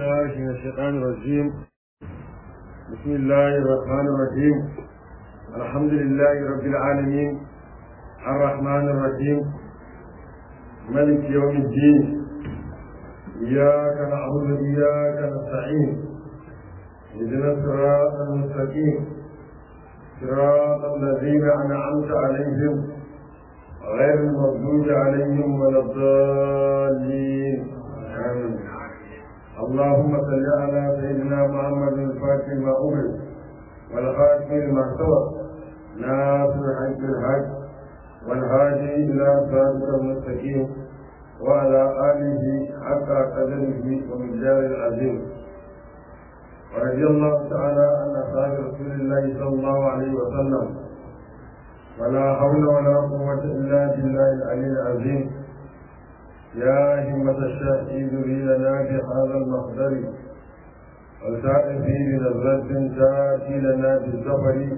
بالله من الشيطان الرجيم بسم الله الرحمن الرحيم الحمد لله رب العالمين الرحمن الرحيم ملك يوم الدين إياك نعبد وإياك نستعين اهدنا الصراط المستقيم صراط الذين أنعمت عليهم غير المغضوب عليهم ولا الضالين آمين اللهم صل على سيدنا محمد الفاتح ما أمر والخاتم لما سبق ناصر الحق بالحق والهادي إلى صراطك المستقيم وعلى آله حق قدره ومقدار العظيم ورضي الله تعالى عن أصحاب رسول الله صلى الله عليه وسلم ولا حول ولا قوة إلا بالله العلي العظيم يا همة الشافعي ذري لنا بهذا المقدر والسائل فيه بنظرة تأتي لنا بالزفر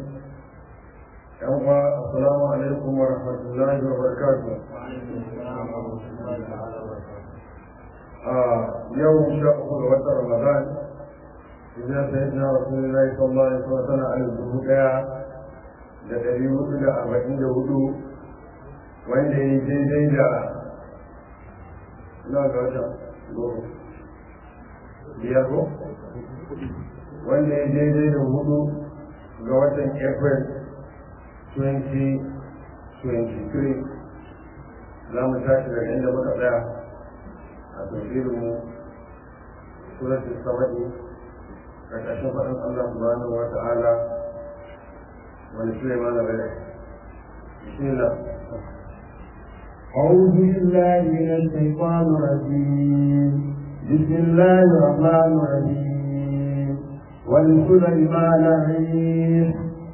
السلام عليكم ورحمة الله وبركاته آه يوم شاء وقت رمضان إذا سيدنا رسول الله صلى الله عليه وسلم على الزهود da ɗari hudu da arba'in da hudu wanda ya daidai da na ga wata biyar ko wanda ya daidai da hudu ga watan april 2023 za mu tashi daga inda muka tsaya a tafsirinmu suratul saba'i ƙarƙashin faɗin allah subhanahu wa ta'ala ولسليمان بلد بسم الله أعوذ بالله من الشيطان الرجيم بسم الله الرحمن الرحيم ولسليمان الريح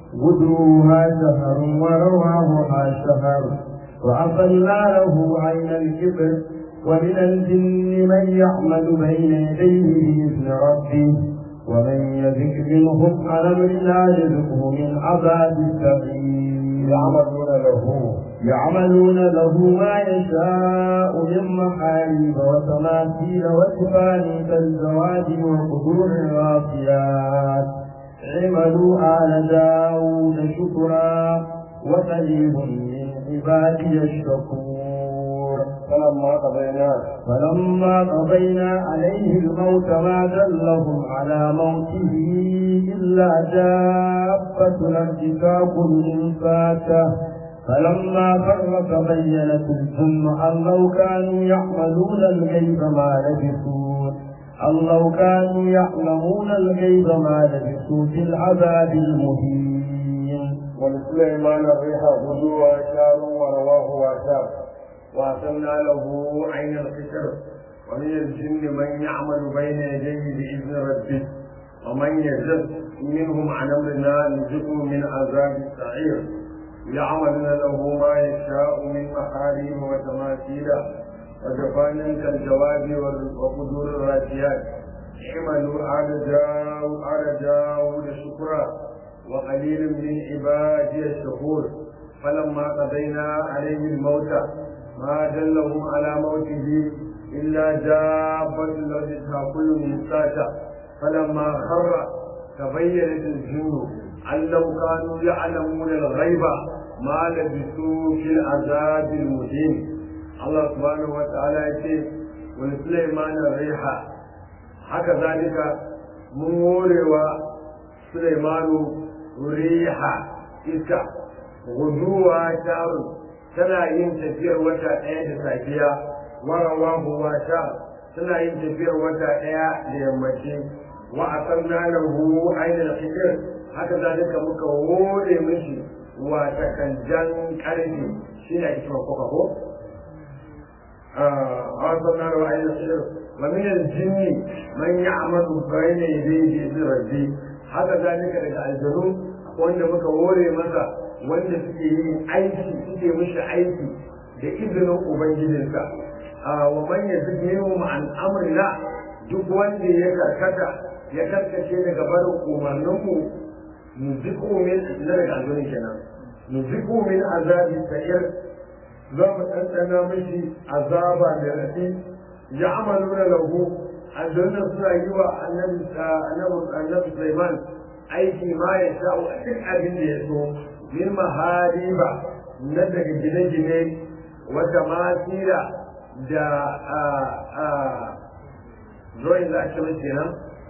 غدوها شهر ورواهها شهر وأصلنا له عين الكبر ومن الجن من يعمل بين يديه بإذن ربه ومن يذك منهم على لا يذقه من عذاب السعير يعملون له يعملون له ما يشاء من محاريب وتماثيل وجفان كالزواج وقدور الراسيات عملوا آل داود شكرا وقليل من عبادي الشكور فلما قضينا فلما قضينا عليه الموت ما دلهم على موته إلا دابة الأرض تأكل من فاته فلما فر تبينت الجن أن لو كانوا يعملون الغيب ما لبثوا أن لو كانوا يعلمون الغيب ما لبثوا في العذاب المهين ولسليمان الريح غدوها شهر ورواه وشهر وأرسلنا له عين القشر ومن الجن من يعمل بين يديه بإذن ربه ومن يزد منهم عن أمرنا نزقه من عذاب السعير يعملون له ما يشاء من محارم وتماثيل وجفان كالجواب وقدور الراسيات اعملوا آل داود آل داود شكرا وقليل من عبادي الشكور فلما قضينا عليه الموت ما دلهم على موته إلا دابة الذي تأكل من ساته فلما خر تبينت الجن أن لو كانوا يعلمون الغيب ما لبثوا في العذاب المهين الله سبحانه وتعالى يقول ولسليمان الريح haka zalika mun morewa Sulaimanu riha iska guduwa sharu tana yin tafiyar wata ɗaya da safiya warawa huwa sha tana yin tafiyar wata ɗaya da yammaci wa a san nanar hu ainihin fikir haka zalika muka hore mishi wata kanjan ƙarfi shi ne ake cewa koka ko a san nanar hu ainihin fikir wa min aljinni man ya'malu bayna yadayhi bi rabbi haka zalika daga aljanu wanda muka hore masa wanda suke yin aiki suke mishi aiki da izinin ubangijinsa a wa man yazid minhum an amrina duk wanda ya karkata ya karkace daga barin umarninmu nuziku min na daga azumin kenan nuziku min azabi sa'ir za mu ɗanɗana mishi azaba da rafi ya amaluna lahu aljanna suna yi wa annabi annabi Sulaiman aiki ma ya sha'u a duk abin da ya so min mahariba na daga gine-gine wata masira da drawing za a ce mai kenan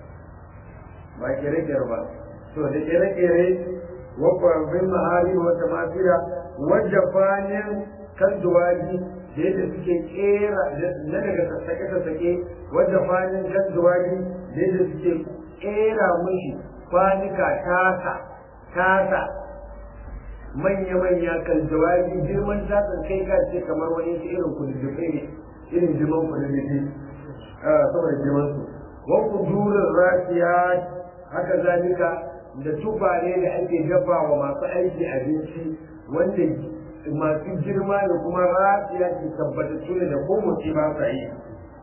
ba kere-kere ba to da kere-kere wakwarin mahari wata masira wadda fanin kan duwaji da yadda suke kera na daga sassake-sassake wadda fanin kan duwaji da yadda suke kera mushi kwanika tasa tasa manya-manya kan jawabi girman tasan kai ka ce kamar wani irin kududdufe ne irin girman kududdufe saboda girman su wa kudurin rafiya haka zalika da tufane da ake dafa wa masu aiki abinci wanda masu girma da kuma rafiya ke tabbatattu ne da ko mutum ba sa yi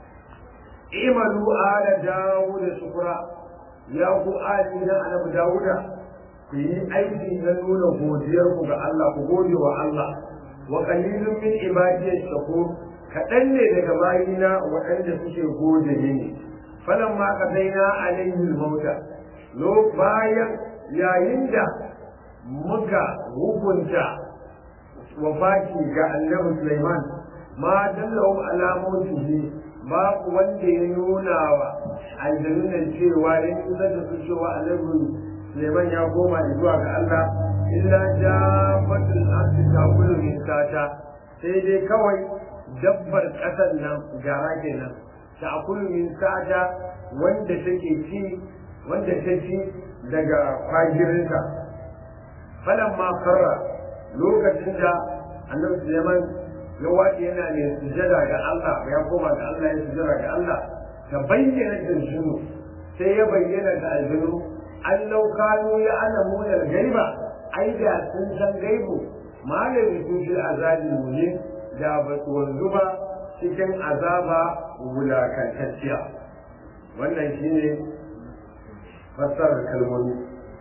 imalu ala dawo da shukura ya ku ali na annabi dawuda ku yi aiki na nuna godiyar ku ga Allah ku gode wa Allah wa qalilun min ibadiyash shakur kaɗan ne daga bayina waɗanda suke gode mini falan ma ka daina alayhi mauta lo bayan yayin da muka hukunta wafaki ga annabi Sulaiman ma dallahu ala mautihi babu wanda ya nuna wa aljannan cewa ya kusa da su cewa annabi Suleiman ya koma zuwa ga Allah illa jabbatul ardi taqulu min sata sai dai kawai dabbar kasar nan gara kenan taqulu min sata wanda take ci wanda ta ci daga fagirinta falan ma karra lokacin da annabi Suleiman ya wace yana ne sujada ga Allah ya koma ga Allah ya sujada ga Allah ta bayyana jinsu sai ya bayyana ga aljinu an kanu ya ana munar gaiba ai da sun san gaibu malami su fi azabin muni da ba su wanzu ba cikin azaba wulakantacciya wannan shine fassarar kalmomi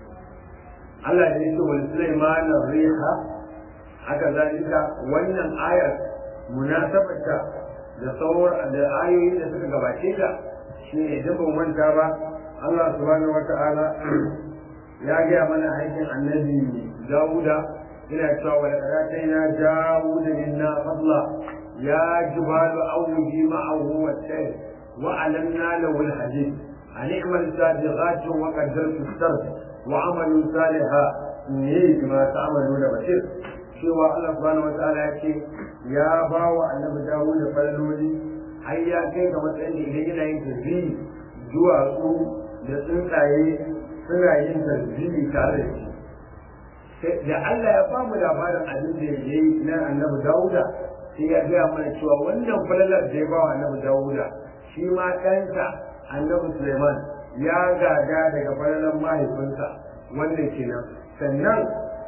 Allah ya ce wal Sulaiman riha haka zalika wannan ayar munasabarta da sauran da ayoyi da suka gabace ta shine idan ban manta ba Allah subhanahu wata'ala ya gaya mana aikin annabi Dawuda yana cewa wa laqad atayna Dawuda minna fadla ya jibalu awji ma'ahu wat-tayr wa alanna lahu al-hadid an i'mal sabiqatin wa qaddartu as-sard wa amalu salihan inni bima ta'maluna basir cewa Allah subhanahu wata'ala ya ce ya ba wa annabi Dawuda falaloli har ya kai ga matsayin da idan yana yin tasbihi duwatsu da tsuntsaye suna yin tasbihi tare da shi da Allah ya ba mu labarin abin da ya yi na annabi Dawuda sai ya gaya mana cewa wannan falalar da ya ba wa annabi Dawuda shi ma ɗansa annabi Suleiman ya gada daga falalar mahaifinsa wannan kenan sannan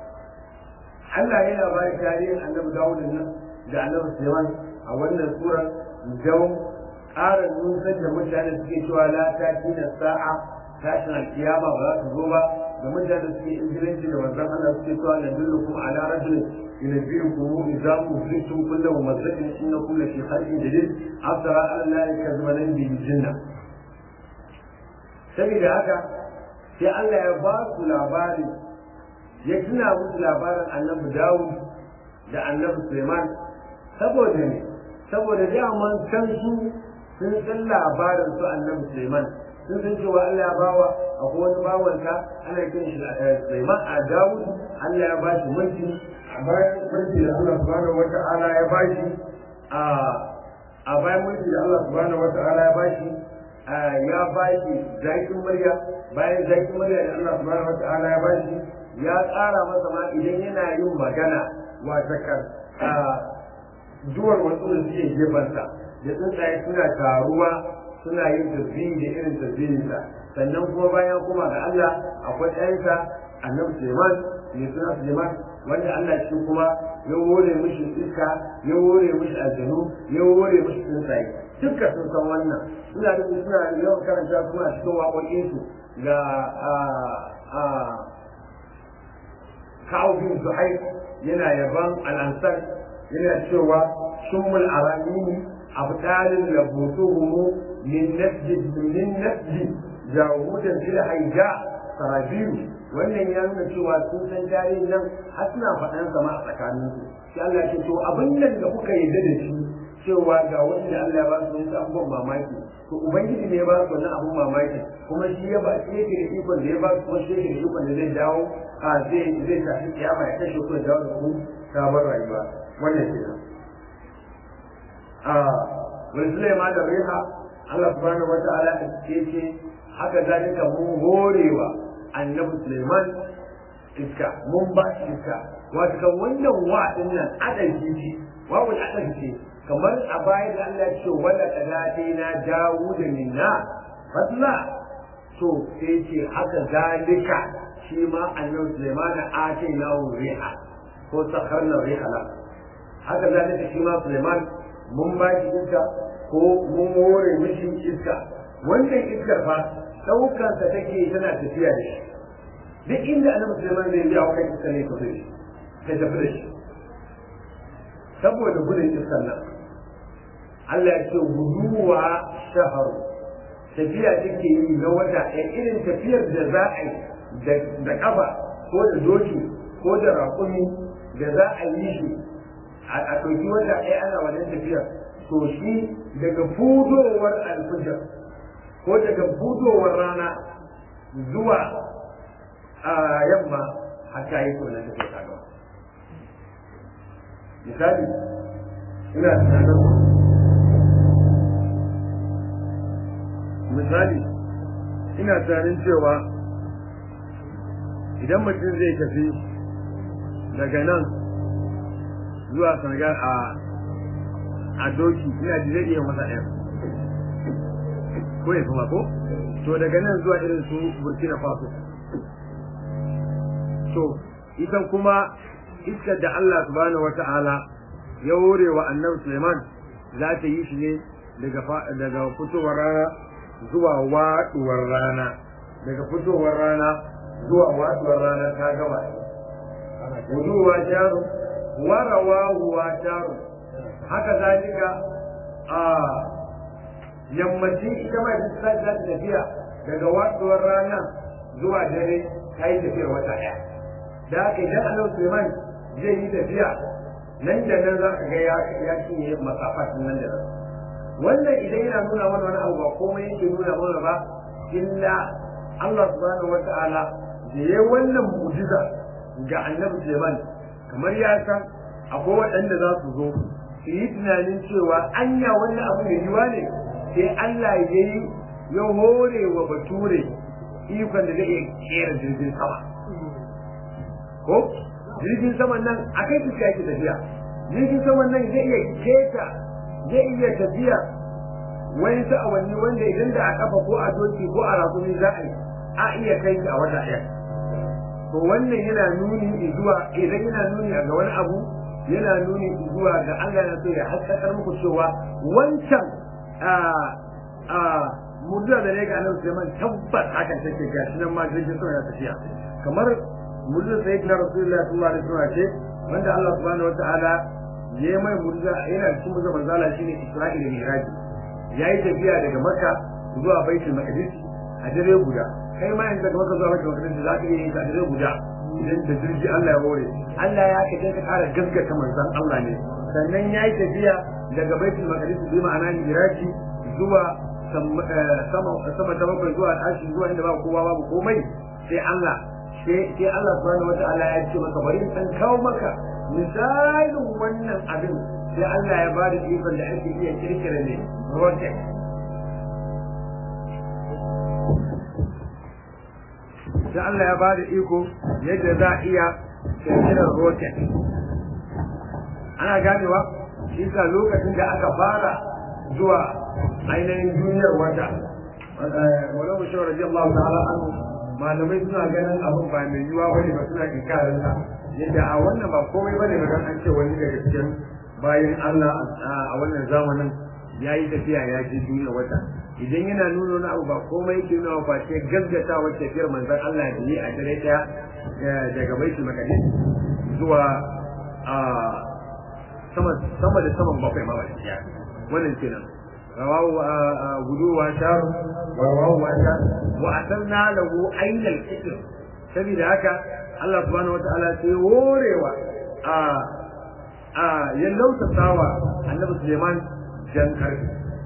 Allah yana ba da tarihin annabi Dawuda nan da annabi Suleiman a wannan surar don ƙara nusar da mutane suke cewa la ta na sa'a tashin alkiyama ba za su zo ba da mutane suke injilanci da manzon Allah suke cewa na dullukum ala rajulin yunabbiukum idza kuntum kullu mumassakin inna kullu fi khalqin jadid afsara ala allahi kazmanan bi jinna saboda haka sai Allah ya ba su labari ya tuna musu labarin annabi Dawud da annabi Suleiman saboda ne saboda daman san su sun san labarin su annabi Suleiman sun san cewa Allah ya bawa akwai wani bawanka ana kiran shi Suleiman a Dawud Allah ya ba shi mulki a bayan mulki da Allah subhanahu wata'ala ya ba shi a a bayan mulki da Allah subhanahu wata'ala ya ba shi ya ba shi zakin murya bayan zakin murya da Allah subhanahu wata'ala ya ba shi ya tsara masa ma idan yana yin magana wata kan duwar wasu da suke gefansa da tsuntsaye suna taruwa suna yin tasbihi da irin tasbihinsa sannan kuma bayan kuma ga Allah akwai ɗansa annabi Suleiman mai suna Suleiman wanda Allah shi kuma ya wore mishi iska ya wore mishi aljanu ya wore mishi tsuntsaye duka sun san wannan suna da suna yawan karanta kuma a cikin waƙoƙinsu ga kawo bin zuhair yana yaban al'ansar yana cewa shummul aramini abdalin labutuhumu min nasji min nasji jawudan fil haija sarabiru wannan ya nuna cewa sun san tarihin nan har suna faɗan sama a tsakanin su sai Allah ce to abin nan da kuka yarda da shi cewa ga wanda Allah ya ba su wasu abubuwan mamaki to ubangiji ne ya ba su wannan abun mamaki kuma shi ya ba shi yake da ikon da ya ba su kuma shi yake da ikon da zai dawo a zai zai tafi kiyama ya kashe ku da dawo da ku sabon rayuwa wannan kenan a wani Sulaiman da Riha Allah subhanahu wata'ala ya ce haka zalika mun horewa annabi Sulaiman iska mun ba shi iska wato kan wannan wa din nan adalci ce wawul adalci ce kamar a baya da Allah ya ce wala kadatina Dawuda minna fadla to sai ce haka zalika shi ma annabi Sulaiman atina riha ko sakharna riha la haka zalika shi ma Sulaiman mun ba shi iska ko mun more mishi iska wannan iskar fa daukar ta take tana tafiya da shi duk inda annabi Sulaiman zai biya wa kai iska ne tafi shi ta tafi da shi saboda gudun iskar nan Allah ya ce guduwa shaharu tafiya take yi na wata ɗaya irin tafiyar da za a yi da ƙafa ko da doki ko da raƙumi da za a yi shi a ɗauki wata ɗaya ana wannan tafiyar to shi daga fudowar alfijar ko daga fudowar rana zuwa a yamma hatta yi to na tafiya ta gaba misali ina tunanin misali ina tunanin cewa idan mutum zai tafi daga nan zuwa senegal a a doki ina ji zai iya masa ɗaya ko ya kuma ko to daga nan zuwa irin su burkina faso to ita kuma iskar da allah subhanahu wa ta'ala ya hore wa annabi suleiman za ta yi shi ne daga fitowar rana zuwa waɗuwar rana daga fitowar rana zuwa waɗuwar rana ta gaba wuduwa jaru warawa huwa jaru haka zalika a yammacin ita mai za ta tafiya daga waɗuwar rana zuwa dare ta yi tafiyar wata ɗaya da haka idan annabi Suleiman zai yi tafiya nan da nan za ka ga ya cinye masafatin nan da nan wannan idan yana nuna mana wani abu ba komai yake nuna mana ba illa Allah subhanahu wata'ala da ya wannan mu'jiza ga annabi Sulaiman kamar ya san akwai waɗanda za su zo su yi tunanin cewa anya wannan abu mai yiwa ne sai Allah ya yi ya hore wa bature ikon da zai iya kera jirgin sama ko jirgin saman nan a kai su yake tafiya jirgin saman nan zai iya keta zai iya tafiya wani sa'awanni wanda idan da a kafa ko a doki ko a rakumi za a yi a iya kai shi a wata ɗaya to wannan yana nuni zuwa idan yana nuni ga wani abu yana nuni zuwa ga Allah na so ya haskakar muku cewa wancan a a mujiza da ne ga Annabi Sulaiman tabbas hakan take gashi nan ma jirgin sama ya tafiya kamar mujiza sayyidina Rasulullahi sallallahu alaihi wasallam ce wanda Allah subhanahu wataala ya mai mujiza yana cikin mujiza manzala shine Isra'ila da Mi'raj yayi tafiya daga Makka zuwa Baitul Maqdis a dare guda kai ma yanzu daga Makka zuwa Baitul Maqdis za ka iya yin a dare guda idan da jirgi Allah ya hore Allah ya kace ka kara gaskata manzon Allah ne sannan yayi tafiya daga Baitul Maqdis bi ma'ana Mi'raj zuwa sama sama ta bakwai zuwa tashi zuwa inda ba kowa babu komai sai Allah sai Allah subhanahu wata'ala ya ce maka bari in kawo maka misalin wannan abin sai Allah ya ba da ikon da ake iya kirkira ne rocket sai Allah ya ba da iko yadda za a iya kirkirar rocket ana ganewa shi ka lokacin da aka fara zuwa ainihin duniyar wata wani mushawar radiyallahu ta'ala anhu malamai suna ganin abin ba mai yiwuwa bane ba suna inkarin sa yadda a wannan ba komai bane ba dan an ce wani daga cikin bayan Allah a wannan zamanin ya yi tafiya ya je duniya wata idan yana nuna wani abu ba komai yake nuna ba ce gaggata wacce tafiyar manzon Allah da yi a dare daya daga baitul maqdis zuwa a sama sama da saman bakwai ma ba wannan kenan rawahu gudu wa shar wa rawahu wa shar wa atanna lahu ainal fitr saboda haka Allah subhanahu wataala sai horewa a a ya lautatawa annabi Suleiman jan karfi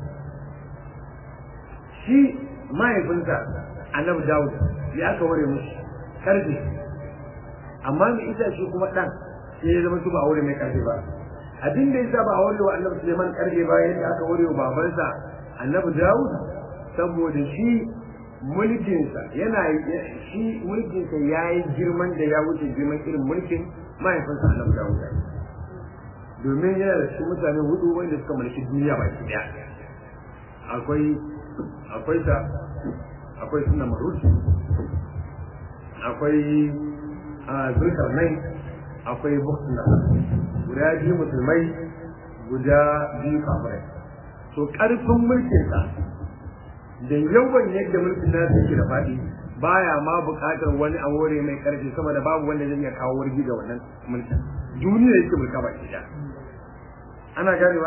shi mahaifinsa annabi Dawud ya aka hore mushi karfi amma mai isa shi kuma dan sai ya zama su ba aure mai karfi ba abin da yasa ba aure wa annabi Suleiman karfi ba yadda aka hore wa babansa annabi Dawud saboda shi mulkinsa yana shi mulkinsa ya yi girman da ya wuce girman irin mulkin mahaifinsa annabi Dawud domin yana da cikin mutane hudu wanda suka mulki duniya baki daya akwai akwai ta akwai sunna maruti akwai zulkarnai akwai bukhna guda biyu musulmai guda biyu kafirai to karfin mulkinsa da yawan yadda mulkin nasa yake da faɗi baya ma buƙatar wani awore mai ƙarfi sama da babu wanda zai iya kawo wargi ga wannan mulkin duniya yake mulka baki daya ana ganewa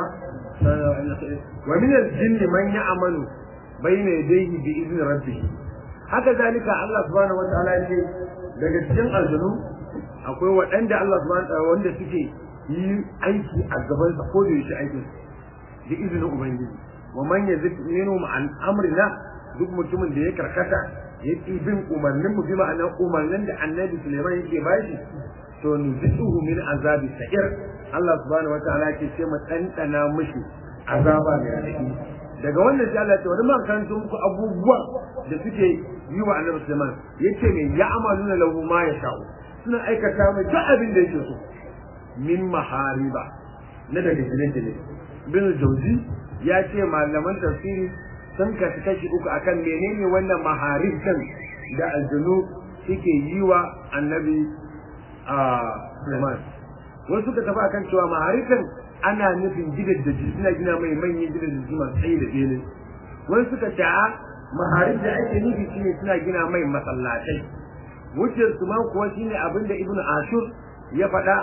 wa min al-jinn man ya'malu bayna yadayhi bi izni rabbih haka zalika Allah subhanahu wataala ce daga cikin aljanu akwai waɗanda Allah subhanahu wataala wanda suke yi aiki a gaban sa ko da yake aikin da izinin ubangiji wa man yazid minhum an amrina duk mutumin da ya karkata ya ƙi bin umarnin mu bi ma'anar umarnin da annabi Sulaiman yake bashi to nuzihu min azabi sa'ir Allah subhanahu wa ta'ala ke ce mu ɗanɗana mushi azaba mai raɗaɗi daga wannan sai Allah ce wani man kan muku abubuwa da suke yi wa annabi Sulaiman yace me ya amaluna lahu ma ya sha'u suna aikata mai duk abin da yake so min mahariba na daga gine-gine bin jauzi ya ce malaman tafsiri sun kasu kashi uku akan menene wannan maharib kan da aljanu suke yi wa annabi Sulaiman wasu suka tafi akan cewa maharifin ana nufin gidan da suna gina mai manyan gidan da masu tsaye da bene wani suka ce a maharif da ake nufi shine suna gina mai masallatai wuciyar su ma kuwa shine abin da ibnu ashur ya faɗa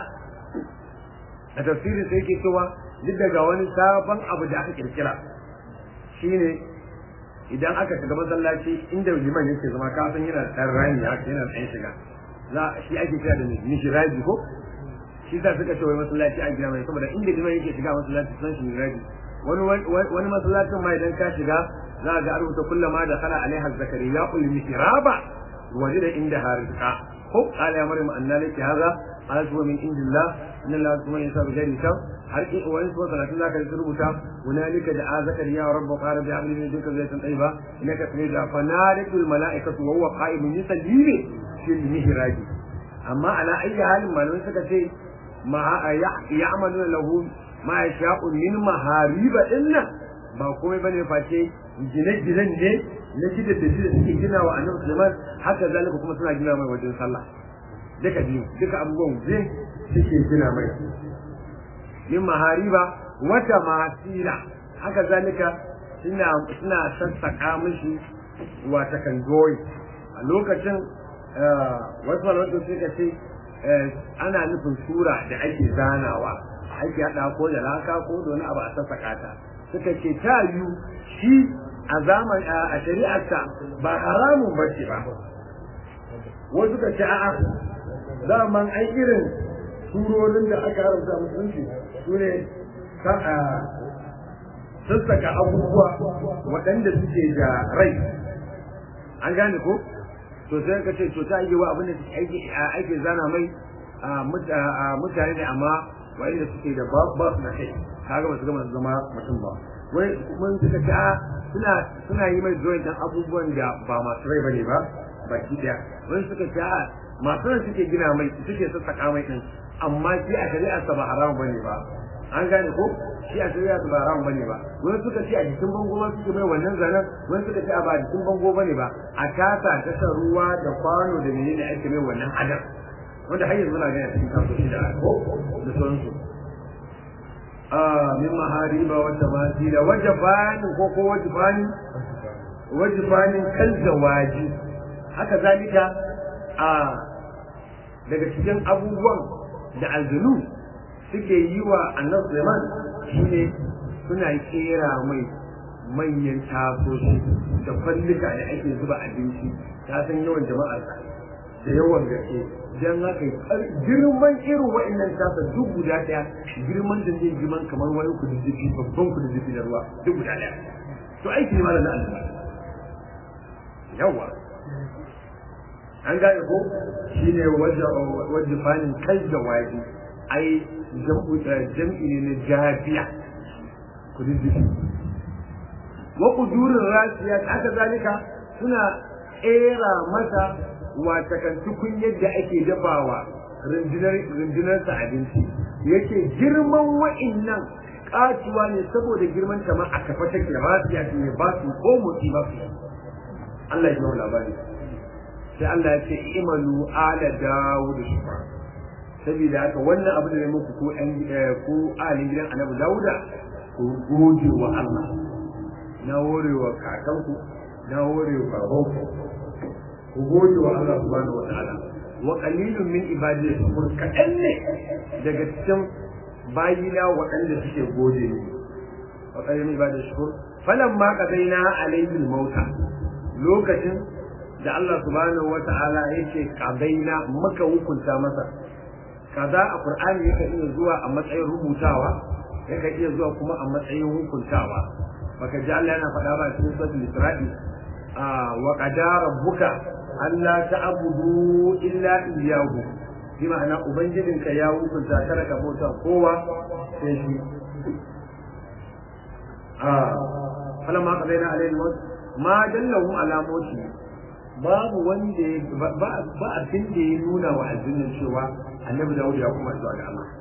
a tafsirin sai yake cewa duk daga wani sabon abu da aka kirkira shine idan aka shiga masallaci inda liman yake zama kafin yana ɗan rami haka yana ɗan shiga za shi ake kira da mishiraji ko shi sa suka ce wai masallaci a gina mai saboda inda liman yake shiga masallaci sun shi mishiraji wani wani masallacin ma idan ka shiga za ga rubuta kullama da kala alaiha zakariya ul mihraba wajida inda harizqa ko qala ya maryam anna laki hadha qalat huwa min indillah inna allaha kuma yasa bi ghairi shar har in wani so salatin zaka yi rubuta hunalika da zakariya rabbu qala bi amri min dinka zaytan tayyiba innaka tamida fa nadatul malaikatu wa huwa qa'imun yusalli fil mihraj amma ala ayi halin malamai suka ce ma ya'maluna lahu ma yasha'u min mahariba inna ba komai bane face gine-ginen ne na gidan da da suke gina wa annabi Sulaiman haka zalika kuma suna gina mai wajen sallah duka biyu duka abubuwan zai suke gina mai min mahariba wata masira haka zalika suna suna sassaka mishi wata kan doyi a lokacin wasu malamai suka ce ana nufin sura da ake zanawa ake haɗa ko da laka ko da wani abu a sassaka ta suka ce ta yiwu shi a zaman a shari'arsa ba haramun ba ce ba wasu ka ce a'a zaman ai irin surorin da aka haramta musulunci su ne sassaka abubuwa waɗanda suke da rai an gane ko to sai ka ce to ta yi wa abin da ake zana mai mutane ne amma wa'inda suke da ba su da kai kaga ba su gama zama mutum ba wai mun suka ce a suna suna yi mai drawing dan abubuwan da ba masu rai bane ba baki daya wani suka ce a masu rai suke gina mai suke sassaka mai din amma shi a shari'ar sa ba haramun bane ba an gane ko shi a shari'ar sa ba haramun bane ba wani suka ce a jikin bango ma suke mai wannan zanen wani suka ce a ba a jikin bango bane ba a tasa ta ruwa da kwano da menene ake mai wannan adam wanda har yanzu muna gani a cikin kasuwanci da ko da sauransu min mahariba wa tamasila wajabanin ko ko wajibanin wajibanin kal zawaji haka zalika a daga cikin abubuwan da aljanu suke yi wa annabi Sulaiman shine suna kera mai manyan tasoshi da kwallika da ake zuba abinci ta san yawan jama'ar da yawan gaske dan haka girman irin wa'annan tasa duk guda daya girman da zai girman kamar wani kududdufi babban kududdufi na ruwa duk guda daya to aiki ne malam Allah yawa an gane ko shine wajen fanin kai da waje ai jam'i ne na jafiya kududdufi wa kudurin rasiya aka zalika suna era masa watakan tukun yadda ake dafawa rundunarsa abinci yake girman wa'innan katuwa ne saboda girman ta ma a kafa take rasiya ce ne ba su ko motsi ba su Allah ya yi labari sai Allah ya ce imalu ala dawud shukra saboda haka wannan abu da ne muku ko ɗan ko alin gidan annabi dawuda ku gode wa Allah na horewa kakanku na horewa babanku ku gode wa Allah subhanahu wataala wa qalilun min ibadi shakur kaɗan ne daga cikin bayina waɗanda suke gode ni wa qalilun min ibadi shakur falamma qadaina alayhi al-mauta lokacin da Allah subhanahu wataala yake qadaina maka hukunta masa kaza a Qur'ani yake iya zuwa a matsayin rubutawa yake iya zuwa kuma a matsayin hukuntawa baka ji Allah yana faɗa ba cikin suratul Isra'i wa qadara rabbuka Allah ta'budu illa iyyahu bi ma'ana ubangijinka ya hukunta kada ka bauta kowa sai shi ah falamma qadaina alayhi al ma dallahu ala mauti babu wanda ba ba abin da ya nuna wa addinin cewa annabi Dawud ya kuma zuwa ga Allah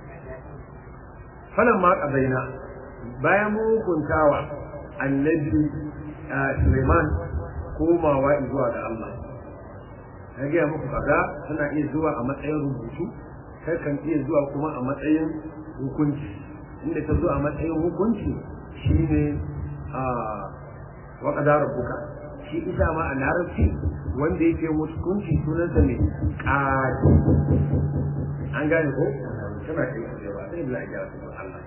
falamma qadaina bayan mun hukuntawa annabi Suleiman komawa zuwa ga Allah na gaya muku kaga suna iya zuwa a matsayin rubutu kai kan iya zuwa kuma a matsayin hukunci inda ta zo a matsayin hukunci shine a waƙada rabbuka shi isa ma a larabci wanda yake hukunci sunansa ne ƙadi an gane ko tana kai su ba sai bila ya su Allah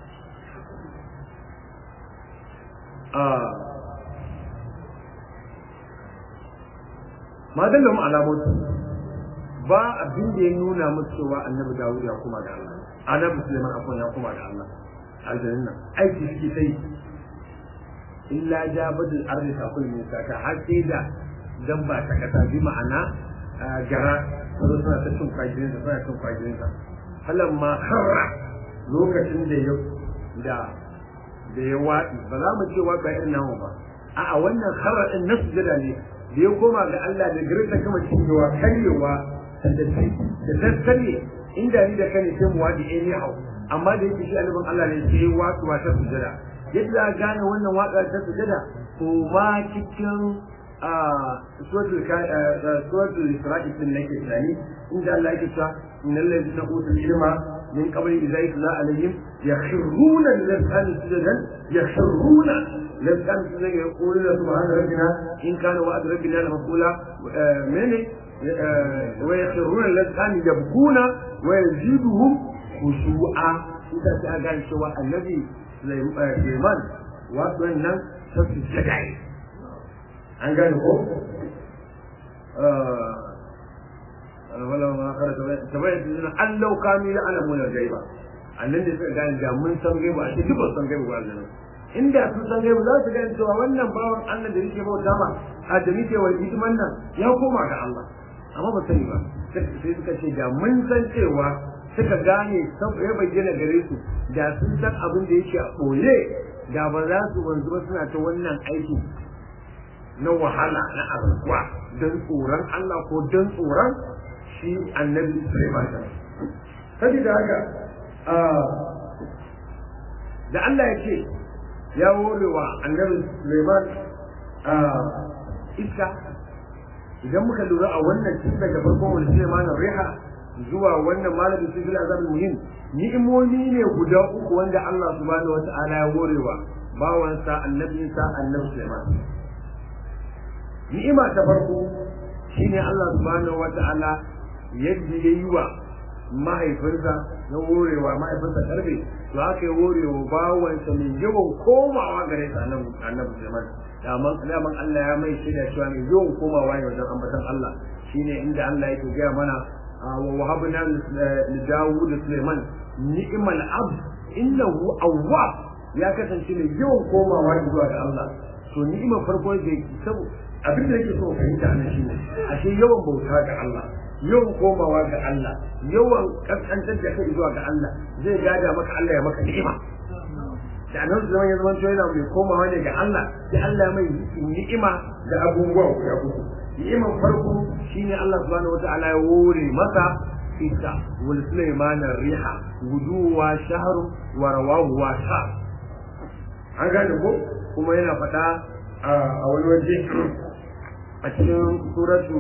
ma dallahum alamotu ba abin da ya nuna musu cewa annabi Dawud ya kuma ga Allah annabi Sulaiman akwai ya kuma ga Allah aljanna aiki shi sai illa jabadul ardi takul min saka har sai da dan ba ta kasa bi ma'ana gara sai suna ta cin kwajirin sa suna cin kwajirin sa halan ma harra lokacin da ya da da ya waɗi ba za mu ce waɗa irin namu ba a'a wannan harra din nasu jada ne da ya koma ga Allah da gare ta kama cinyewa karyewa da da tattare inda ni da kane sai mu wadi eh hau amma da yake shi annabin Allah ne sai watsu ta sujada yadda gane wannan watsa ta sujada ko ma cikin suratul suratul isra'i din nake tsani inda Allah yake cewa innal ladina utul ilma min qabli idza yutla alaihim yakhruna lil-azqani sujadan yakhruna لذلك زي يقول سبحان ربنا إن كان وعد ربنا لمقولا من ويخرون الذين يبكون ويزيدهم خشوعا إذا كان سوى النبي سليمان وأن سوى الجدعي an gane ko wala ma kara tabayyana tabayyana an lau kanu ya alamu na gaiba annan da suka gane da mun san gaiba a cikin ba san gaiba ba annan inda sun san gaibu za su gani cewa wannan bawan Allah da yake bauta ma a da muke wa hidiman nan ya koma ga Allah amma ba sani ba sai suka ce da mun san cewa suka gane ya bayyana gare su da sun san abin da yake a ɓoye da ba za su wanzu ba suna ta wannan aiki na wahala na arzuwa don tsoron Allah ko don tsoron shi annabi Sulaiman sabida haka da Allah ya ce ya hore wa annabi Suleiman a iska idan muka lura a wannan tun daga farkon wani Suleiman riha zuwa wannan malamin cikin azabul muhim ni'imomi ne guda uku wanda Allah subhanahu wata'ala ya hore wa bawansa annabinsa annabi Suleiman ni'ima ta farko shine Allah subhanahu wata'ala yadda ya yi wa mahaifinsa ya horewa mahaifinsa karfe to haka ya horewa bawansa mai yawan komawa gare sa annabi Sulaiman daman daman Allah ya mai shaida cewa mai yawan komawa ne wajen ambatan Allah shine inda Allah yake gaya mana wa wahabna li Dawud Sulaiman ni'mal abd innahu awwab ya kasance mai yawan komawa zuwa ga Allah to ni'imar farko da sabu abin da yake so fahimta nan shine ashe yawan bauta ga Allah yawan komawa ga Allah yawan kaskantar da kai zuwa ga Allah zai gada maka Allah ya maka ni'ima da annabi zaman ya zama yana mai komawa ne ga Allah sai Allah mai ni'ima da abubuwa guda uku ni'imar farko shine Allah subhanahu wataala ya hore masa iska wal sulaiman riha guduwa shahru wa rawahu wa sha an gane ko kuma yana faɗa a wani waje a cikin suratu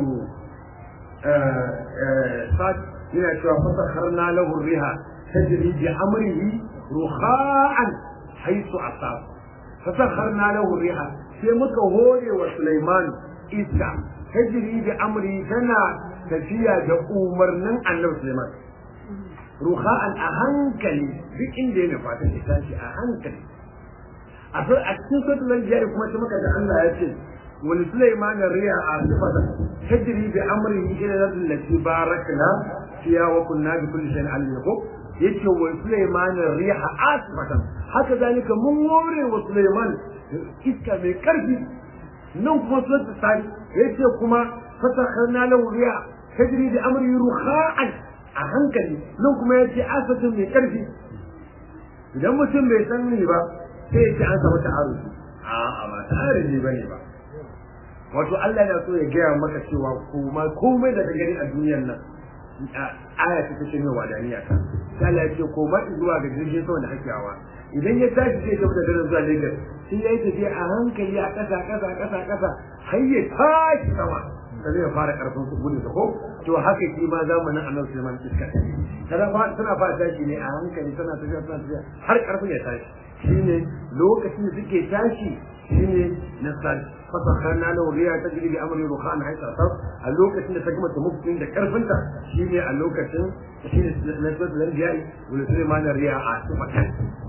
sad yana cewa fasakharna lahu riha tajri bi amrihi rukha'an haythu asab fasakharna lahu riha sai muka hore wa Sulaiman iska tajri bi amri tana tafiya da umarnin Annabi Sulaiman rukha'an a hankali duk inda yana fata ta tashi a hankali a cikin suratul anbiya kuma sai muka ga Allah ya ce wani Sulaiman riya a sifata tajri bi amrihi ila allati barakna fiha wa kunna bi kulli shay'in alim ko yace wa Sulaiman riha asfatan haka zalika mun hore wa Sulaiman iska mai karfi nan kuma suratul sari yace kuma fatakharna lahu riya tajri bi amrihi rukha'an a hankali nan kuma yace asfatan mai karfi idan mutum bai san ni ba sai ya ce an samu ta'arufi a'a ba ta'arufi bane ba wato Allah yana so ya gaya maka cewa kuma komai da gani a duniyar nan aya ta take mai wadaniya ta sai Allah ya ce koma zuwa ga jirgin sama da kake hawa idan ya tashi zai tafi da daren zuwa Lagos sai ya yi tafiya a hankali a ƙasa ƙasa ƙasa ƙasa har ya tashi sama sai ya fara karfin su gudun ko to haka shi ma zamanin Annabi Sulaiman iska tana fa tana fara tashi ne a hankali tana tafiya tana tafiya har karfin ya tashi shine lokacin da suke tashi shine na fasakharna lahu riya tajri bi amri rukhan haythu asab a lokacin da ta gama tamukin da karfinta shine a lokacin shine na sura al-anbiya wala sulaiman riya a sifatan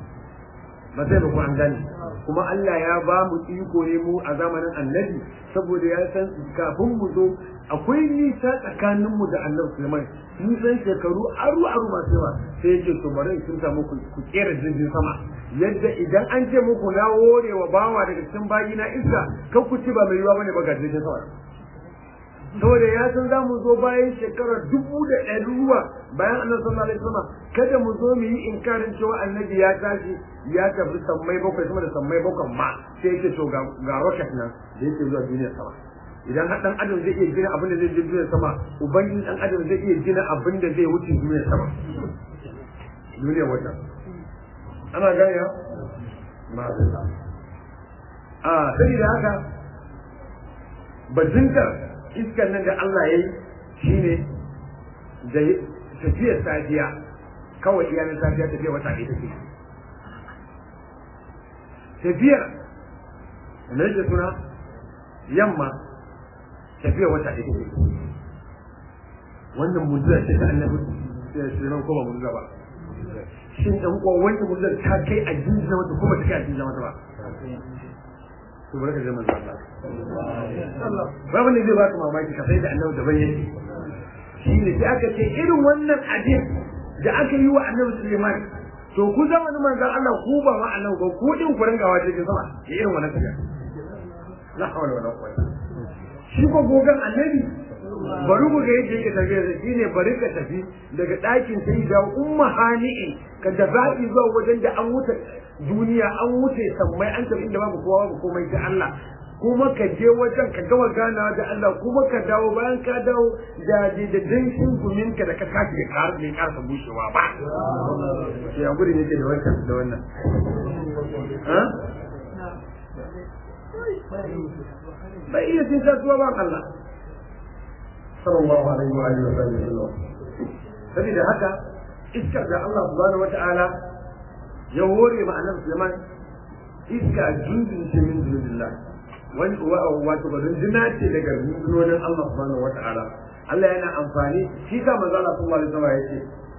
ba sai ku an gani kuma Allah ya ba mu iko ne mu a zamanin annabi saboda ya san kafin mu zo akwai nisa tsakanin mu da annabi Sulaiman nisan shekaru aru aru masu yawa sai yake to bari sun samu ku kera jirgin sama yadda idan an ce muku na wore wa bawa daga cikin bayi na iska kan ku ci ba mai yiwa bane ba ga jirgin sama saboda ya san za mu zo bayan shekarar dubu da ɗari ruwa bayan annabi sallallahu alaihi wasallam kada mu zo mu yi inkarin cewa annabi ya tashi ya tafi sammai bakwai sama da sammai bakwai ma sai yake to ga rocket nan da yake zuwa duniyar sama idan har dan adam zai iya gina abin da zai je duniyar sama ubangiji dan adam zai iya gina abin da zai wuce duniyar sama duniyar wata ana gane ya ma'azin a sai da haka bazintar iskar nan da Allah ya yi shine da tafiyar safiya kawai iyanin safiya tafiya wata ɗaya take tafiyar da yake suna yamma tafiya wata ɗaya take wannan mujiza ce ta annabi sai nan kuma mujiza ba shin dan uwa wannan mujiza ta kai a jinjina mata kuma ta kai a jinjina mata ba to barka da manzo Allah babu ne zai baka mamaki ka sai da annabi da bayyane shi ne sai aka ce irin wannan abin da aka yi wa annabi Suleiman to ku zamanin manzon Allah ku ba ma annabi ba ku din ku ringawa cikin sama da irin wannan tafiya la hawla wala quwwata shi ko gogan annabi bari ku ga yadda yake tafiya da shi ne bari ka tafi daga ɗakin sai da umma hani'in ka da zaɓi zuwa wajen da an wuce duniya an wuce sammai an tafi inda babu kowa babu komai sai Allah kuma ka je wajen ka gama ganawa da Allah kuma ka dawo bayan ka dawo da da danshin gumin ka da ka tashi da ƙara mai ƙarfa bushewa ba sai an gudun yake da wannan da wannan bai iya cin kasuwa ba Allah sallallahu alaihi wa alihi wa sallam saboda haka iskar da Allah subhanahu wa ta'ala ya hore ma annabi Sulaiman iska jundun ce min dunillah wani wato ba runduna ce daga rundunonin Allah subhanahu wa ta'ala Allah yana amfani shi ka manzo Allah sallallahu alaihi wasallam yace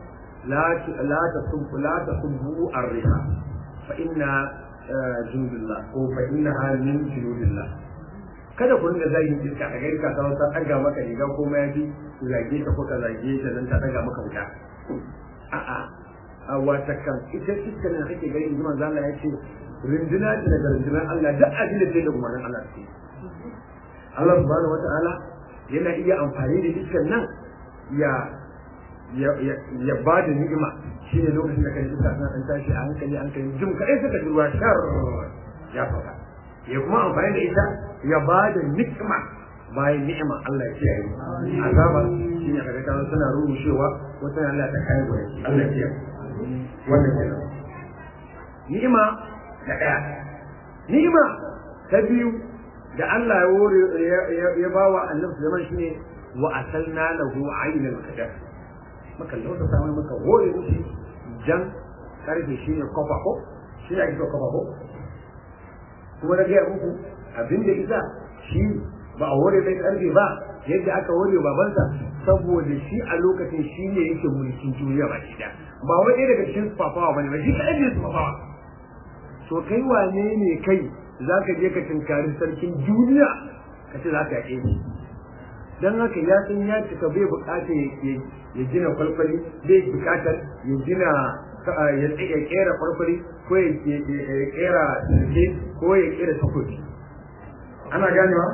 la la tasubbu la tasubbu ar-riha fa inna jundullah ko fa innaha min junudillah kada ku ringa zagin iska a gari ka ta wata ɗaga maka riga ko mayafi ku zage ta ko ka zage ta dan ta ɗaga maka wuta a'a a wata kan ita iska ne kake gari in ji manzo Allah ya ce rinduna ce daga rundunar Allah duk abin da da umarnin Allah ce Allah subhanahu wata'ala yana iya amfani da iskan nan ya ya ba da ni'ima shi ne lokacin da kan iska tana ɗan tashi a hankali hankali jim kaɗai suka ji ruwa shar ya faɗa ya kuma amfani da ita ya ba da ni'ima bayan ni'ima Allah ya kiyaye azaba shi ne kaga kan suna rushewa wata Allah ta kai gore Allah ya kiyaye wannan kenan ni'ima da ɗaya ni'ima ta biyu da Allah ya wore ya bawa annabi Sulaiman shine wa asalna lahu aynal qadar maka lauta samu maka hore mushi jan karfe shine kofa ko shi ake so kofa ko kuma na gaya muku abin da isa shi ba a hore mai karfe ba yadda aka hore babansa saboda shi a lokacin shi ne yake mulkin duniya ba shi da ba wai ɗaya daga cikin sufafawa ba ne ba shi kaɗai ne sufafawa to kai wane ne kai za ka je ka tinkari sarkin duniya ka ce za ka yaƙe ni don haka ya san ya cika bai buƙatar ya gina kwalkwali bai buƙatar ya gina ya kera farfari ko ya kera sirke ko ya kera takobi ana ganewa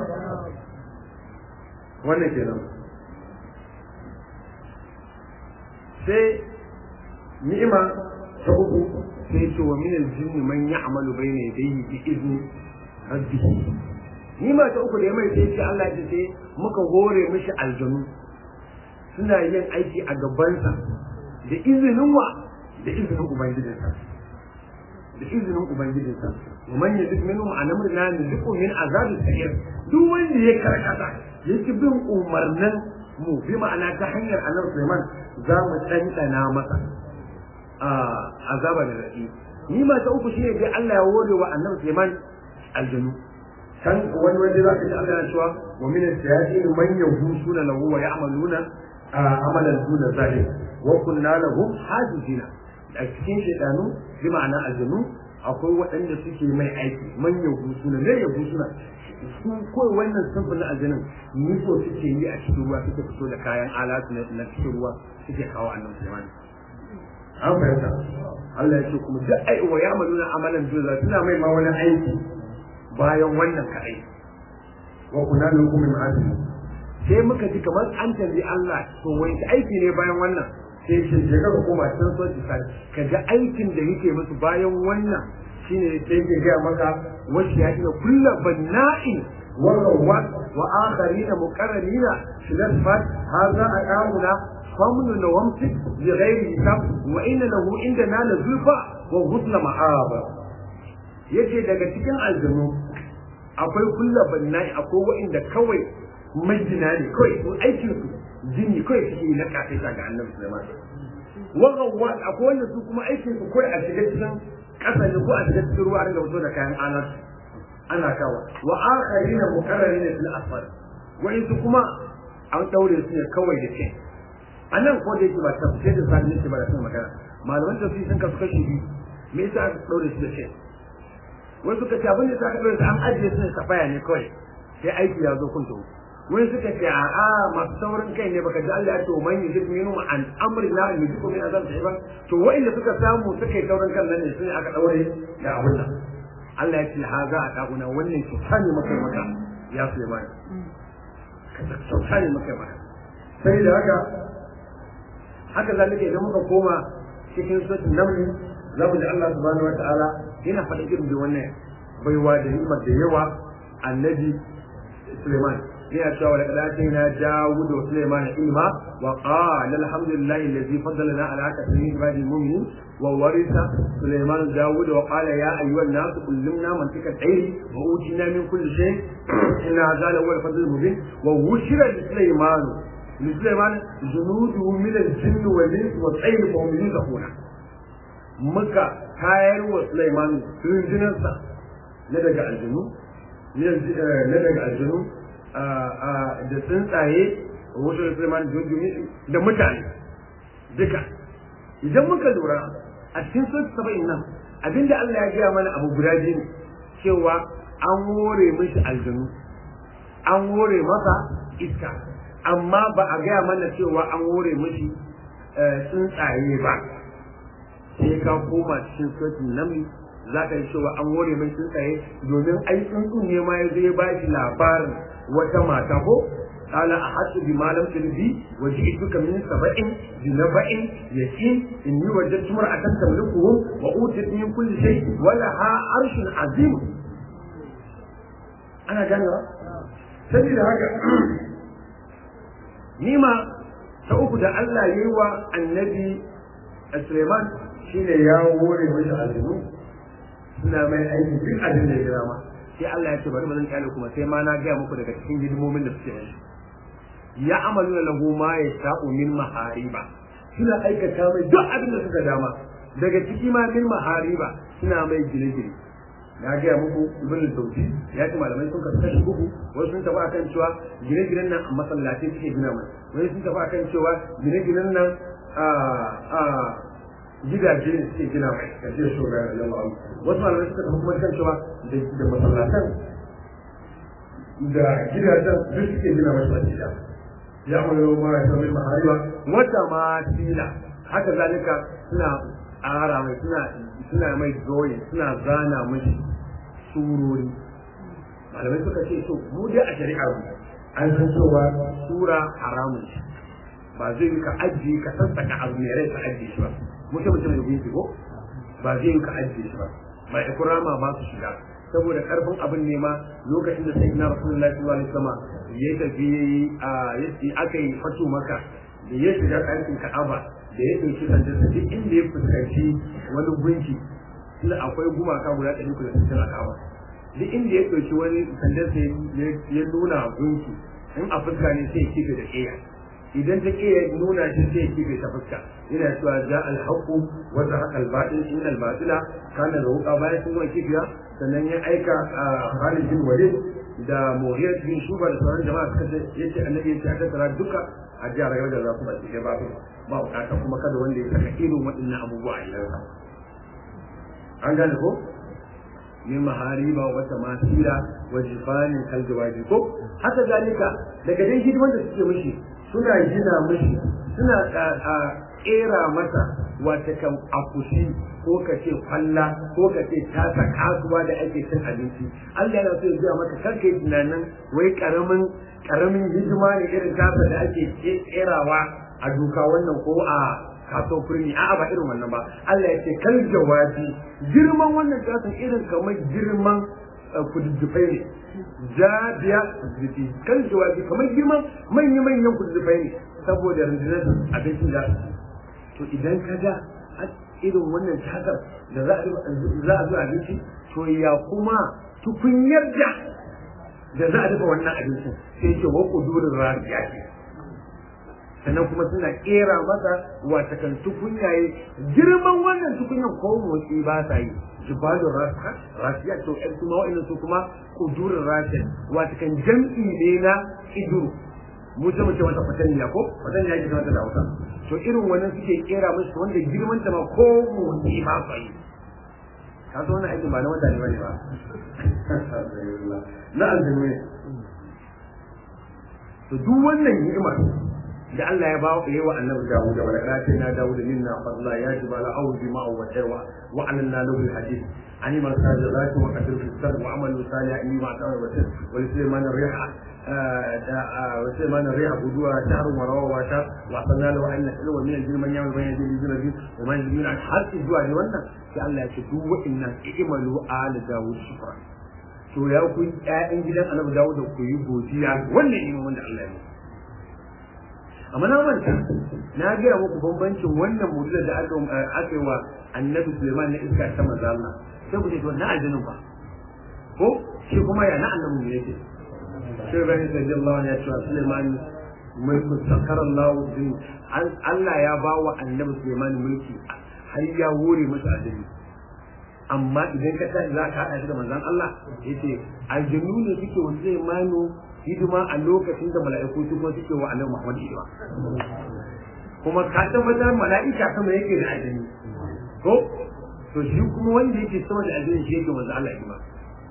wannan kenan sai ni'ima ta uku sai ce wa minal jinni man ya'malu bayna yadayhi bi izni rabbih ni'ima ta uku da ya mai sai ce Allah ya ce muka hore mishi aljanu suna yin aiki a gabansa da izinin wa da izinin ubangijinsa da izinin ubangijinsa wa man yadid minhum an amrina nuziqu min azabi sa'ir duk wanda ya karkata yake bin umarnin mu bi ma'ana ta hanyar annabi Sulaiman za mu tsantsana masa azaba da rafi ni ma ta uku shine dai Allah ya hore wa annabi Sulaiman aljanu kan wani wanda za ka ji Allah ya cewa wa min as-sayatin man yahusuna lahu wa ya'maluna amalan duna zahir wa kunna lahum hajizina a cikin shaidanu bi ma'ana aljanu akwai waɗanda suke mai aiki man yahu suna ne yahu suna su kawai wannan sunfin na aljanin nufo suke yi a cikin ruwa suke fito da kayan alatu na cikin ruwa suke kawo annan Sulaiman an fahimta Allah ya ce kuma duk ai wa ya'maluna amalan duna suna mai ma wani aiki bayan wannan kaɗai wa kunna lahum min sai muka ji kamar an tambayi Allah to wai aiki ne bayan wannan sai ce je ka koma can so ki sai ka ga aikin da yake musu bayan wannan shine sai ke ga maka wasu ya ina kullu banna'in wa rawat wa akharina muqarrarina shilafat hadha aqamuna famnu na wamsi bi ghairi hisab wa inna lahu indana la zulfa wa husna ma'aba yace daga cikin aljanu akwai kullu banna'i akwai wa'inda kawai majina ne kawai ko aikin su jini kawai suke yi na kafaita ga annabi Sulaiman wannan wa akwai wanda su kuma aikin su kawai a shiga cikin ƙasa ne ko a shiga cikin ruwa ringa fito da kayan alat ana kawa wa akharina muqarrarina fil asfal wa su kuma an daure su ne kawai da ce anan ko da yake ba tafsir da sani ne ba da sun magana malaman tafsir sun kasu kashi biyu me yasa aka daure su da ce wai suka ce abin da aka daure su an ajiye su ne safaya ne kawai sai aiki ya zo kun tawo wani suka ce a a masu saurin kai ne baka ji Allah ya ce man yujib minhum an amri la yujibu min azab ba to wa'inda suka samu suka yi saurin kan nan ne sun aka daure da abun nan Allah ya ce ha za a dakuna wannan kyauta ne maka maka ya Sulaiman kyauta ne maka maka sai da haka haka zalika idan muka koma cikin suratul naml za mu ji Allah subhanahu wa ta'ala yana faɗa irin da wannan baiwa da hikmar da yawa annabi Sulaiman yana cewa da kadatin na Dawud da Sulaiman ilma wa qala alhamdulillahi alladhi faddalana ala kathirin ibadil mu'minin wa warisa Sulaiman Dawud wa qala ya ayyuhan nas kullimna mantika tayri wa utina min kulli shay inna hadha la huwa al-fadl mubin wa wushira li Sulaiman li Sulaiman junuduhu min al-jinn wal ins wa tayr fa hum yuzakuna muka tayar wa Sulaiman rundunarsa na daga aljinu na daga aljinu da tsuntsaye wasu da Sulaiman junjumi da mutane duka idan muka lura a cikin sura saba'in nan abinda Allah ya gaya mana abu guda biyu ne cewa an hore mishi aljanu an hore masa iska amma ba a gaya mana cewa an hore mishi tsuntsaye ba sai ka koma cikin suratul naml za ka yi cewa an hore mai tsuntsaye domin ai tsuntsun ne ma ya zo ya bashi labarin wata mata ko قال أحدت بما لم تلبي وجئتك من سبع بنبأ يقين إني وجدت امرأة تملكهم وأوتت من كل شيء ولها عرش عظيم أنا جانرا سبيل هذا نيما سأقول الله يوى النبي سليمان شين يا وري مش عظيم suna mai aiki duk abin da ya gina ma sai Allah ya ce bari ba zan kyale kuma sai ma na gaya muku daga cikin hidimomin da suke mashi ya amalu na lahu ma ya sha'u min mahariba suna aikata mai duk abin da suka dama daga ciki ma min mahariba suna mai gine-gine na gaya muku ibn sauti ya ce malamai sun kasu kashi uku wasu sun tafi akan cewa gine-ginen nan a masallatai suke gina mai wani sun tafi akan cewa gine-ginen nan a gidaje ne suke gina mai kashe shi ga yalla wasu malamai suka tafi kuma kan cewa da masallatan da gidajen duk suke gina mai masjida ya amalu ma ya sami mahariba wata ma sila haka zalika suna ara mai suna suna mai zoyi suna zana mashi surori malamai suka ce to mu dai a shari'a mu an san cewa sura haramun shi ba zai yi ka ajiye ka sassaka abu mai rai ka ajiye shi ba mutum mutum da gunki ko ba zai yi ka ajiye shi ba mai ikrama ba su shiga saboda karfin abin ne ma lokacin da sayyidina rasulullahi sallallahu alaihi wasallam ya tafi a yace aka yi fatu maka da ya shiga ɗakin ka'aba da ya ɗauki sandar da duk inda ya fuskanci wani gunki tunda akwai gumaka guda ɗari kuda sittin a ka'aba duk inda ya ɗauki wani sandar ya nuna gunki in a fuska ne sai ya kife da ƙeya idan ta ƙeya nuna shi sai ya kife ta fuska yana cewa ja alhaqu wa zahaqa albatil innal batila kana zahuqa bayan sun gama kifiya sannan ya aika a Khalid bin Walid da Mughiyat bin Shuba da sauran jama'a suka ce yace annabi yace a tattara duka a ji a rayuwar da za ku baki ba ba bukata kuma kada wanda ya saka irin waɗannan abubuwa a gidansa an gane ko min mahariba wa tamasila wa jifanin kaljawaji ko haka zalika daga dai hidiman da suke mishi suna gina mishi suna kera masa wata kan akushi ko ka ce kwalla ko ka ce tasa kasuwa da ake cin abinci Allah yana so ya biya maka karka yi tunanin wai karamin karamin hidima ne irin tasa da ake kerawa a duka wannan ko a kaso furni a'a ba irin wannan ba Allah ya ce kal jawabi girman wannan tasan irin kamar girman kududdufai ne jabiya kududdufai kal jawabi kamar girman manya manyan kududdufai ne saboda rundunar abincin da to idan ka ga irin wannan takar da za a zo abinci to ya kuma tukunyar da da za a dafa wannan abincin sai ce wa kudurin rafiya ce sannan kuma suna kera masa wata kan tukunyaye girman wannan tukunyan ko motsi ba sa yi jibalun rafiya to ɗan kuma wa'annan su kuma kudurin rafiya wata kan jam'i ne na iduru mu ce mu ce mata fatanniya ko fatanniya ke mata da hausa to irin wannan suke kera musu wanda girman ta ma ko motsi ba sa yi ka so wannan aikin ba na wanda ne bane ba na aljanu ne to duk wannan ni'imar da Allah ya ba ya wa annabi Dawud da malaka na Dawud minna fadla ya jibala awdi ma wa tarwa wa alanna lahu alhadith ani man sajadatu wa qadru fi sad wa amalu salih inni ma ta'ala wa tis wa sulaiman riha wa sulaiman riha budwa shahr wa rawa wa sha wa sanna lahu anna ilwa min al man yamal bayna yadihi min al wa man min al hadd zuwa ne wannan sai Allah ya ce duk wa'annan i'malu ala Dawud shukran to ya ku ƴaƴan gidan annabi Dawud ku yi godiya wannan imamin da Allah ya yi amma na manta na gaya muku bambancin wannan mu'jizar da aka aka yi wa annabi Sulaiman na iska ta manzo Allah sai ku ce to na aljinin ba ko shi kuma ya na annabi ne yake sai bai sai Allah ya ce Sulaiman mulku sakara Allah din Allah ya ba wa annabi Sulaiman mulki har ya wore masa aljini amma idan ka tashi za ka haɗa shi da manzon Allah yace aljinu ne suke wa Sulaiman hidima a lokacin da mala'iku su kuma suke wa annabi Muhammad hidima kuma ka tabbatar mala'ika sama yake da ajini ko to shi kuma wanda yake sama da ajini shi yake manzo Allah ima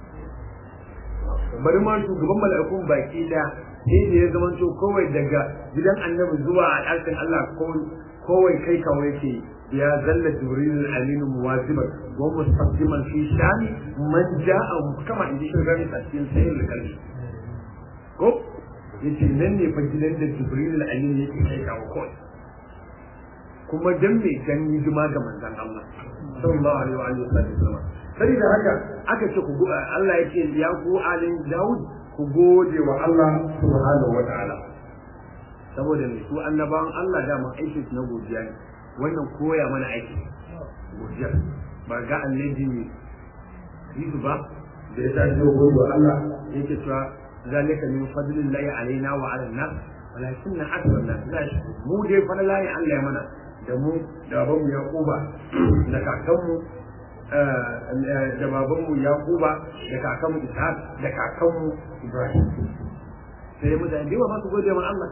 bari ma shugaban mala'ikun baki da sai da ya zama to kawai daga gidan annabi zuwa al'arkin Allah kawai kai kawai ke ya zalla jibril al-amin muwaziban wa mustaqdiman fi shani man ja'a kama inji shugabani a cikin sayyid al-qalbi ko yace nan ne fa gidan da jibril al-amin yake kai kawo kawai kuma dan me dan hidima ga manzon Allah sallallahu alaihi wa alihi wasallam sai da haka aka ce ku Allah yake ya ku alin Daud ku gode wa Allah subhanahu wa ta'ala saboda mai su annabawan Allah da mun aiki na godiya ne wannan koya mana aiki godiya ba ga annabi ne Yesu ba da ya tashi gode wa Allah yake cewa zalika min fadlillahi alaina wa ala nas walakinna akthar nas la yashkurun mu dai fa la ya Allah ya mana da mu da babanmu Yakuba da kakanmu da babanmu Yakuba da kakanmu Ishaq da kakanmu Ibrahim sai mutane da yawa ba su gode wa Allah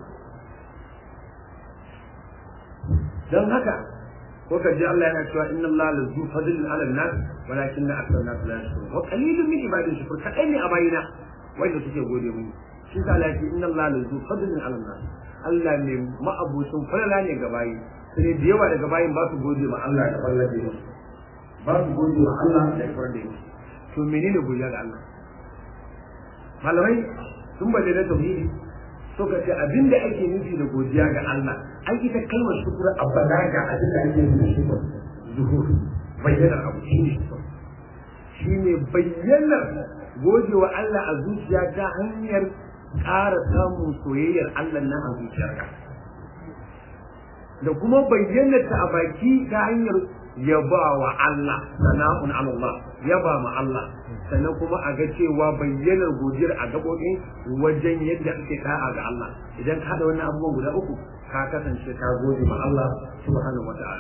dan haka ko ka ji Allah yana cewa inna Allah la zu fadlin ala nas walakinna akthar nas la yashkurun wa qalilun min ibadihi shukur kadan ne a bayina wanda suke gode mini shi ta Allah ya ce inna Allah la zu fadlin ala nas Allah ne ma'abucin falala ne ga bayi sai da yawa daga bayin ba su gode ma Allah da falala da ba su gode wa Allah da falala da to menene godiya ga Allah malamai sun bade da tauhidi suka ce abinda ake nufi da godiya ga Allah an ita kalmar shukura a balaga abin da ake nufi da shukura zuhur bayyanar abu shi ne shi ne bayyanar godewa Allah a zuciya ta hanyar ƙara samun soyayyar Allah nan a zuciyarka da kuma bayyanar ta a baki ta hanyar yaba wa Allah sana'un Allah yaba ma Allah sannan kuma a ga cewa bayyanar godiyar a gaɓoɓin wajen yadda ake da'a ga Allah idan ka haɗa wannan abubuwan guda uku ka kasance ka gode ma Allah subhanahu wa ta'ala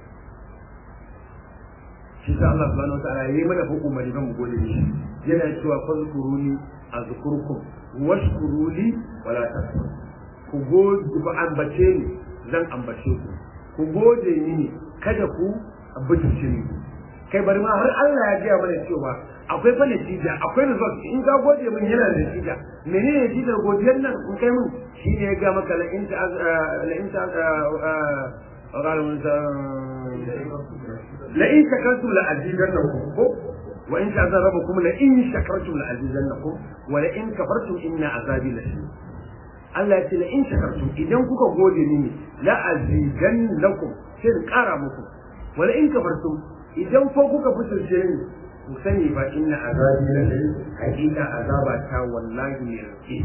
shi sa Allah subhanahu wa ta'ala yayi mana hukumari kan mu gode shi yana cewa fazkuruni azkurkum washkuruli wala takfur ku gode ku ambace ni zan ambace ku ku gode ni kada ku bincike ni kai bari ma har Allah ya gaya mana cewa akwai fa natija akwai result in ka gode min yana da natija menene natijar godiyar nan in kai min shi ne ya ga maka la in ta la in ta qala mun sa la in shakartum la azidannakum ko wa in ta'azabakum la in shakartum la azidannakum wa la in kafartum inna azabi la shadid Allah ya ce la in shakartum idan kuka gode mini la azidannakum sai in kara muku wa la in kafartum idan fa kuka fitirce ni ku sani ba inna azabi la shadid hakika azaba ta wallahi ne rake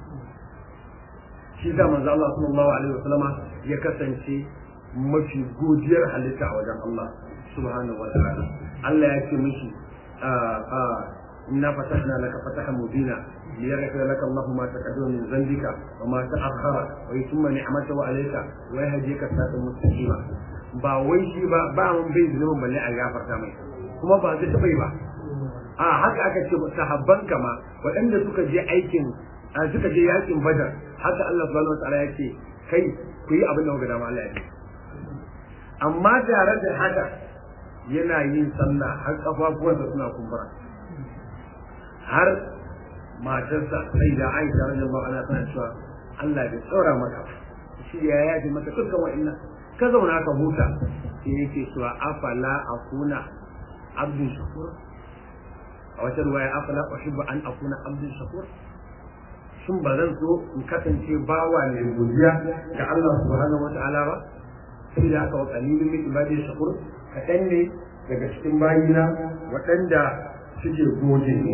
shi da manzo Allah sallallahu alaihi wasallama ya kasance mafi godiyar halitta a wajen Allah subhanahu wa ta'ala Allah ya ce mishi inna fatahna laka fatahan mubina ليغفر لك الله ما تقدم من ذنبك وما تأخر ويتم نعمته عليك ويهديك صراطا مستقيما ba wai shi ba ba mun bai zunubin balle a gafarta mai kuma ba zai taɓa yi ba a haka aka ce sahabban kama waɗanda suka je aikin suka je yakin badar haka Allah subhanahu wataala ya ce kai ku yi abin da kuka dama Allah ya ce amma tare da haka yana yin sallah har kafafuwansa suna kumbura har matarsa sai da Aisha radiyallahu anha tana cewa Allah bai tsora maka shi ya yaji maka dukkan wa'annan ka zauna ka huta sai yake cewa afala akuna abdun shakur a wata ruwaya afala uhibbu an akuna abdun shakur shin ba zan so in kasance bawa ne godiya ga Allah subhanahu wata'ala ba sai da aka wa qalilun min ibadi shakur kaɗan ne daga cikin bayina waɗanda suke gode ne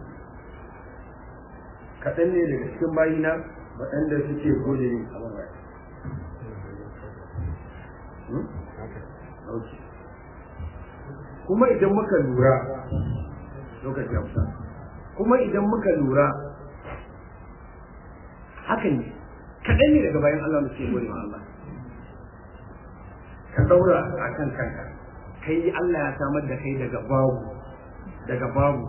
kaɗan ne daga cikin bayina waɗanda suke gode ne a bangare kuma idan muka lura lokaci amsa kuma idan muka lura hakan ne kaɗan ne daga bayan Allah muke gode ma Allah ka daura a kan kanka kai Allah ya samar da kai daga babu daga babu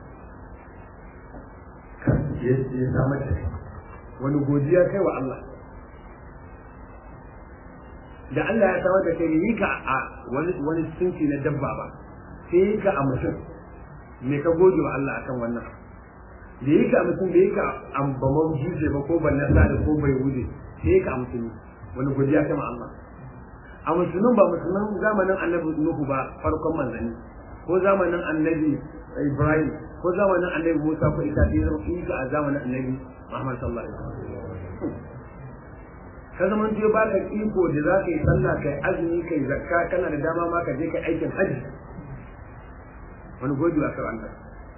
ya samar da kai wani godiya kai wa Allah da Allah ya samar da kai yi ka a wani wani sinci na dabba ba sai yi ka a mutum me ka gode wa Allah akan wannan da yi ka a mutum da yi ka a bamon juje ba ko ban nasa da ko bai wuce sai yi ka a mutum wani godiya ta ma Allah a musulun ba musulman zamanin annabi Nuhu ba farkon manzanni ko zamanin annabi Ibrahim ko zamanin annabi Musa ko Isa sai zama yi ka a zamanin annabi Muhammad sallallahu alaihi wasallam ka zama je ba ka iko da za ka yi sallah kai azumi kai zakka kana da dama ma ka je kai aikin haji wani gode wa Allah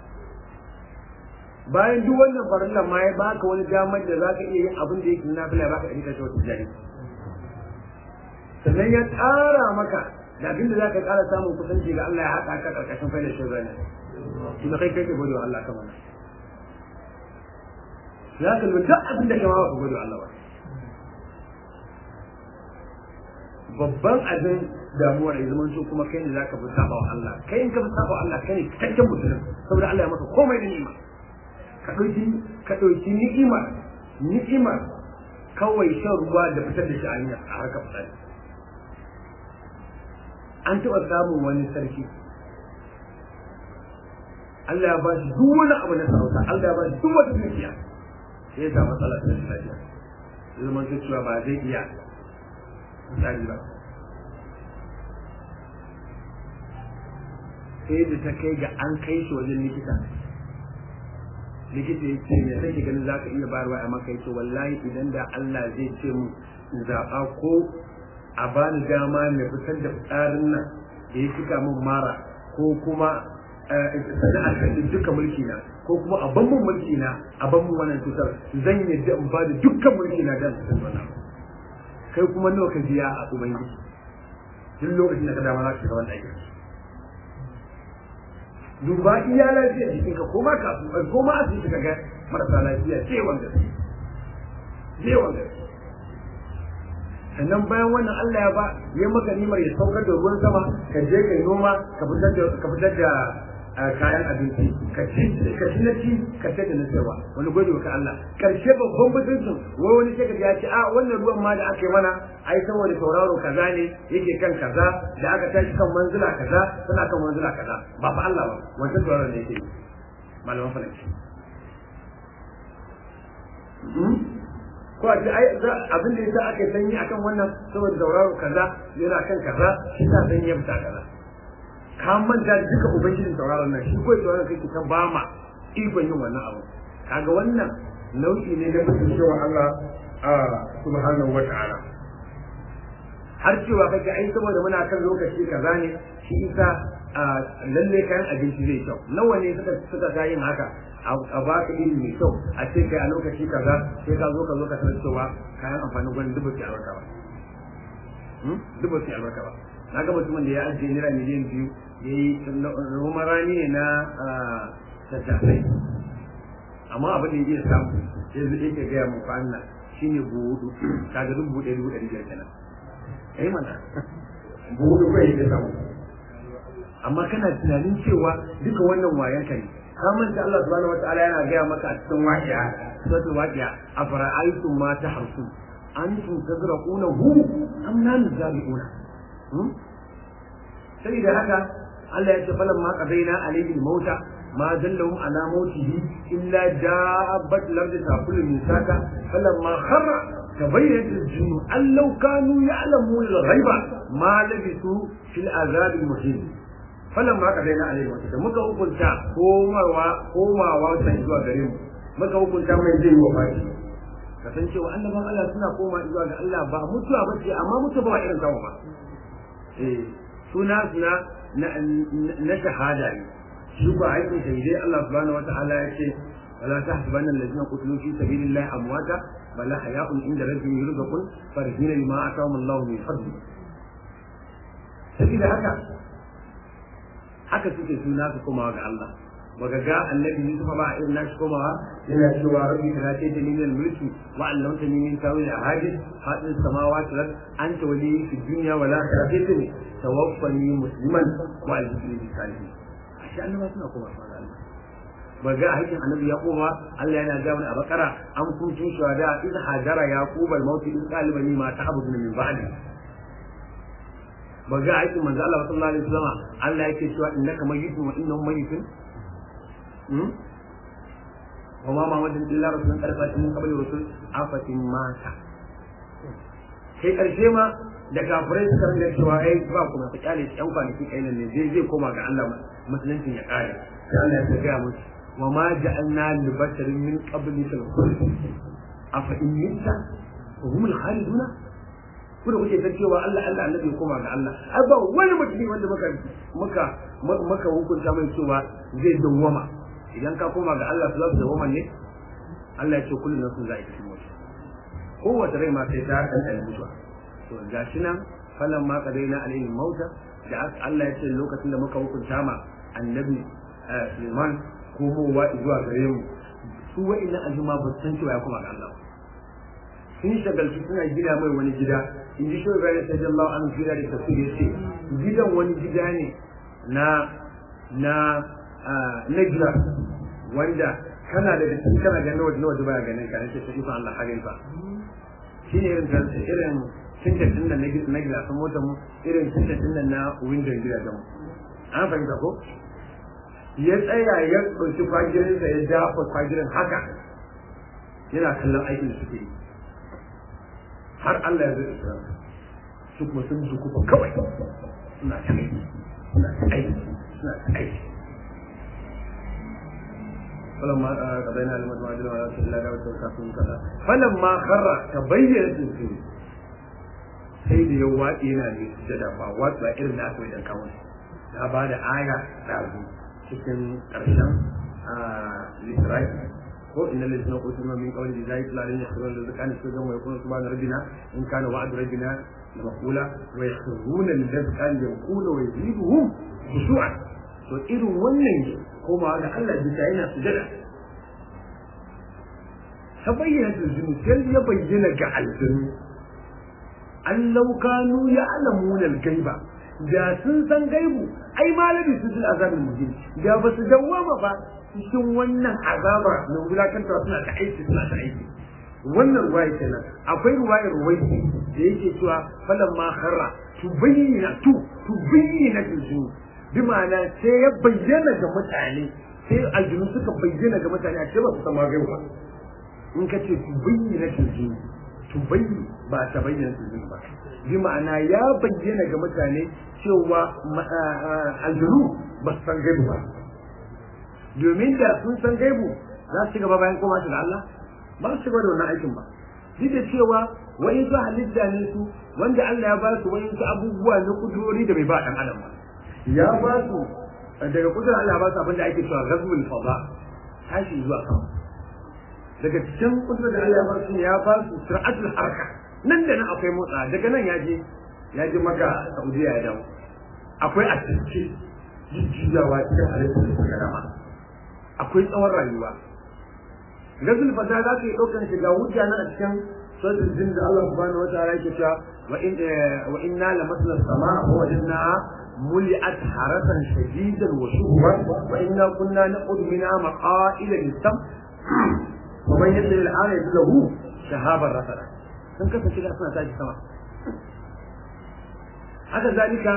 bayan duk wannan farilla ma ya baka wani damar da za ka iya yin abin da yake na bila baka ɗari kashe wata jari sannan ya tsara maka da abin da za ka ƙara samun kusanci ga Allah ya haɗa ka ƙarƙashin faidar shi zane shi na kai kai ka gode wa Allah kamar nan za ka lura duk abin da kama ba ka gode wa Allah ba babban abin damuwar ya zama so kuma kai ne zaka fi saba wa Allah kai in ka fi saba wa Allah kai ne cikakken musulun saboda Allah ya maka komai da ni'ima ka ɗauki ka ɗauki ni'ima ni'ima kawai shan ruwa da fitar da shi a hanya a harkar fitsari an taɓa samun wani sarki Allah ya ba shi duk wani abu na sarauta Allah ya ba shi duk wata dukiya sai ya samu matsala ta rashin lafiya ya zama cewa ba zai iya misali ba sai da ta kai ga an kai shi wajen likita likita ya ce me kake ganin za ka iya bayarwa a maka ya ce wallahi idan da Allah zai ce mu in zaɓa ko a bani dama mai fitar da tsarin nan da ya cika min mara ko kuma sana'ar kan duka mulki na ko kuma a ban mun mulki na a ban mun wannan cutar zan yadda in ba da dukkan mulki na dan su wannan kai kuma nawa ka biya a ubangiji duk lokacin da ka dama za ka shiga wannan aikin duba iya lafiyar jikin ka ko ma ka ko ma asibiti ka ga marasa lafiya ce wanda ce wanda sannan bayan wannan Allah ya ba ya maka nimar ya saukar da ruwan sama ka je kai noma ka fitar da ka fitar da kayan abinci ka ci ka ci na ci ka ce da na sayarwa wani gode wa ka Allah karshe babban mutuncin wai wani sai ka ya ce a wannan ruwan ma da aka yi mana ai saboda tauraro kaza ne yake kan kaza da aka tashi kan manzila kaza suna kan manzila kaza ba fa Allah ba wancan tauraron ne yake malaman falaki ko a ce ai abin da yasa aka sanyi akan wannan saboda tauraro kaza yana kan kaza shi sa sanyi ya fita kaza ka manta da duka ubangijin tauraron nan shi ko tauraron kai ta ba ma ikon yin wannan abu kaga wannan nau'i ne na mutum cewa Allah subhanahu wa ta'ala har cewa kake ai saboda muna kan lokaci kaza ne shi isa lalle kayan abinci zai kyau nawa ne suka suka ga yin haka a ba ka iri mai kyau a ce kai a lokaci kaza sai ka zo ka zo ka san cewa kayan amfanin gwani duk ba su albarka ba duk ba su albarka ba na ga mutumin da ya ajiye naira miliyan biyu ya yi noman rani ne na tattasai amma abin da ya iya samu sai zai yake gaya mu kwanna shine buhu hudu kaga duk buhu ɗaya dubu ɗari biyar kenan eh mana buhu hudu kai ya samu amma kana tunanin cewa duka wannan wayan ka ne ka manta Allah subhanahu wataala yana gaya maka a cikin waqi'a suratul waqi'a afara'aytum ma tahrusun antum tazraqunahu am nahnu zari'una sai da haka Allah ya ce falan ma qadaina alayhi al-mauta ma dallahum ala mautihi illa dabbat al-ardi ta'kulu min saka falamma kharra tabayyana al-jinnu an law kanu ya'lamuna al-ghaiba ma labisu fil azab al-muhin falamma qadaina alayhi al-mauta muka hukunta komawa komawa sai zuwa gare mu muka hukunta mai zai yi wa fashi kasancewa annaban Allah suna koma zuwa ga Allah ba mutuwa ba ce amma mutuwa ba irin tawo ba eh suna suna na shahada ne shi ba aikin shahidai Allah subhanahu wa ta'ala ya ce wala tahsabanna allazina qutilu fi sabilillahi amwata bal hayaun inda rabbihim yurzaqun farihina bima atahum Allah min fadli sabida haka haka suke suna su komawa ga Allah baka ga annabi Yusuf ba irin nashi komawa yana cewa rabbi kana ce ta min mulki wa allamta ni min tawil ahadith hadin samawati wal anta wali fi dunya wal akhirati ne tawaffani musliman wa alhini bi salihin ashe annabi suna komawa ga Allah ba ga hakin annabi ya koma Allah yana ga mana a bakara an kuntu shuhada in hajara yaqub al maut in qalibani ma ta'budun min ba'di ba ga aikin manzo Allah sallallahu alaihi wasallam Allah yake cewa innaka mayyitun wa innahum mayyitun hmm wa ma Muhammadin illa rasulun qad khalat min qabli rusul afatin mata sai karshe ma da kafirai suka rinda cewa ai ba kuma ku kyale shi yan kwanaki kai ne zai zai koma ga Allah musulunci ya kare sai Allah ya ga musu wa ma ja'alna li basharin min qablika al-khuld afa in mitta wa hum al-khaliduna ku da kuke ta cewa Allah Allah annabi koma ga Allah ai ba wani mutumi wanda muka muka muka hukunta mai cewa zai dawwama idan ka koma ga Allah su za su dawwama ne Allah ya ce kullu nafsin za'iqatul maut kowace rai ma sai ta dan mutuwa to gashi nan falan ma qadaina alayhi mauta da Allah ya ce lokacin da muka hukunta ma annabi Suleiman komowa zuwa gare mu su wa'annan aljuma ba su san cewa ya koma ga Allah sun shagaltu suna gina mai wani gida in ji shi Ibrahim sallallahu alaihi wasallam da tafsir yace gidan wani gida ne na na na gida wanda kana da cikin kana ganin wajen wajen baya ganin ka nace sai fa Allah harin fa shine irin irin tintin din nan na gida sun mota mu irin tintin din nan na window gida da mu an fahimta ko ya tsaya ya ɗauki kwagirinsa ya dafa kwagirin haka yana kallon aikin da suke yi har Allah ya zai isra su kuma sun dukufa kawai suna ta aiki suna ta aiki suna ta aiki فلما قضينا الموت ما جرى على رسول الله دعوة كافرين كذا فلما خر تبين الدين sai da ya waɗe yana ne da dafa wasu ba irin da aka yi dan kawo ya ba da aya ɗazu cikin ƙarshen lissafi ko inna lillahi wa inna min qawli zai la ilaha illa huwa al-zakani su ga mai kuma subhana rabbina in kana wa'du rabbina la maqula wa yakhruna lil-zakani yaqulu wa yaziduhum khushu'an to irin wannan koma da Allah bisa yana sujada ta bayyana aljinu sai ya bayyana ga aljinu an laukanu ya alamuna gaiba da sun san gaibu ai malami su jin azabin muhim da ba su dawwama ba cikin wannan azaba na wulakantar suna ta aiki suna ta aiki wannan ruwaya kenan akwai ruwayar ruwaiki da yake cewa falan ma kharra tubayyana tu tubayyana aljinu bi ma'ana sai ya bayyana ga mutane sai aljinu suka bayyana ga mutane a ce ba su sama gaiwa in ka ce tu bayyana aljinu tu bayyana ba ta bayyana aljinu ba bi ma'ana ya bayyana ga mutane cewa aljinu ba su san gaibu ba domin da sun san gaibu za su ci gaba bayan koma shi da Allah ba su ci gaba da wannan aikin ba duk da cewa wa'in su halitta ne su wanda Allah ya ba su wa'in su abubuwa na kudurori da bai ba dan adam ba ya ba su daga kudin Allah ba su abinda ake cewa ghazwul fada tashi zuwa sama daga cikin kudin da Allah ya ba su ya ba su sir'atul harka nan da nan akwai motsa daga nan ya je ya je maka Saudiya ya dawo akwai a cikin jijjiyawa cikin halittar da suka dama akwai tsawon rayuwa ghazwul fada za ka yi ɗaukar shiga hujja nan a cikin sojin jin da Allah subhanahu wa ta'ala yake cewa wa inna lamasna sama wa wajadnaha ملئت حرسا شديدا وشهبا وإنا كنا نقعد منها مقائل للسمع ومن يدل الآن يجد له شهابا رسلا sun kasance da suna tashi sama haka zalika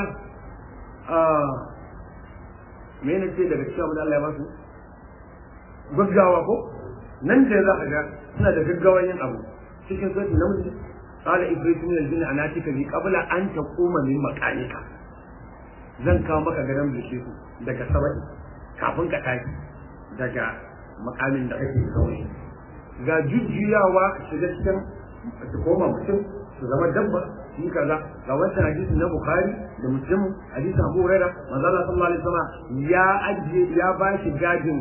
me ne ce daga cikin da Allah ya basu gaggawa ko nan da za ka ga suna da gaggawan yin abu cikin sauti namiji qala ibrahim min al-jinni anatika bi qabla an taquma min maqalika zan kawo maka gadon bishiyu daga saba'i kafin ka tashi daga makamin da kake kawai ga jujjuyawa ka shiga cikin su koma mutum su zama dabba shi kaza ga wancan hadisi na bukhari da muslim hadisin abu huraira manzo Allah sallallahu alaihi wasallam ya ajiye ya ba shi gajin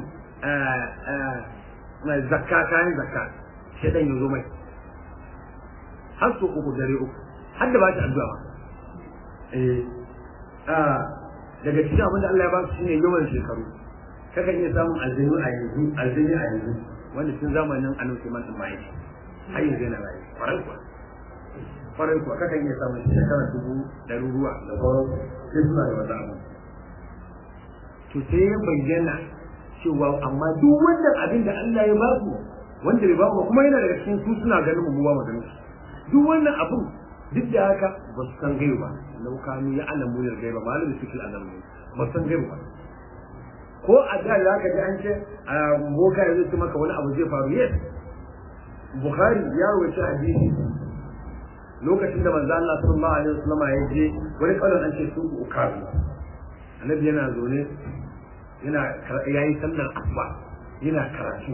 zakka kayan zakka shedan ya zo mai har su uku dare uku har da ba shi addu'a eh daga cikin abin da Allah ya ba su shine yawan shekaru kakan iya samun aljinu a yanzu aljini a yanzu wanda tun zamanin annabi Sulaiman din mai har yanzu yana rayu kwarai kuwa kwarai kuwa kakan iya samun shekara dubu ɗaruruwa da sauran sai suna da wata abu to sai ya bayyana cewa amma duk wannan abin da Allah ya ba su wanda bai ba mu kuma yana daga cikin su suna ganin mu ba mu ganin su duk wannan abin duk da haka ba su san gaiba lau kanu ya alamu ne gaiba malamin su fil alamu ba su san gaiba ba ko a da za ka ji an ce a boka ya zai maka wani abu zai faru yes bukhari ya rawaita hadisi lokacin da manzo Allah sallallahu alaihi wasallam ya je wani kaulan an ce su ukazu annabi yana zaune yana yayi sallar asuba yana karatu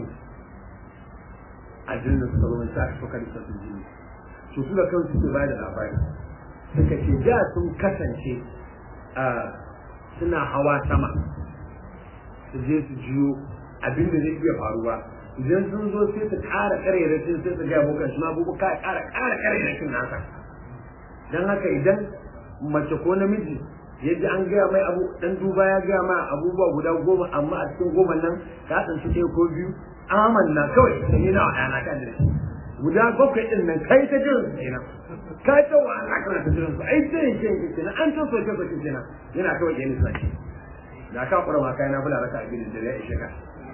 a jinnin su zama sa su kan sa jini su su da kansu su bayar da labari suka ce da sun kasance suna hawa sama su je su jiyo abin da zai iya faruwa idan sun zo sai su ƙara ƙarairacin sai su gaya bokan shi ma bubu ka ƙara ƙara ƙarairacin nasa don haka idan mace ko namiji ya ji an gaya mai abu dan duba ya gaya ma abubuwa guda goma amma a cikin goma nan ka tsanci ɗaya ko biyu amanna kawai da ni na wa ɗana kan da guda bakwai ɗin nan kai ta jiran su kenan ka ta wa Allah kana ta jiran su ai sai yake yake kenan an ta soke soke kenan yana kawai yana sa da ka kura ma kai na bula raka abin da ya ishe ka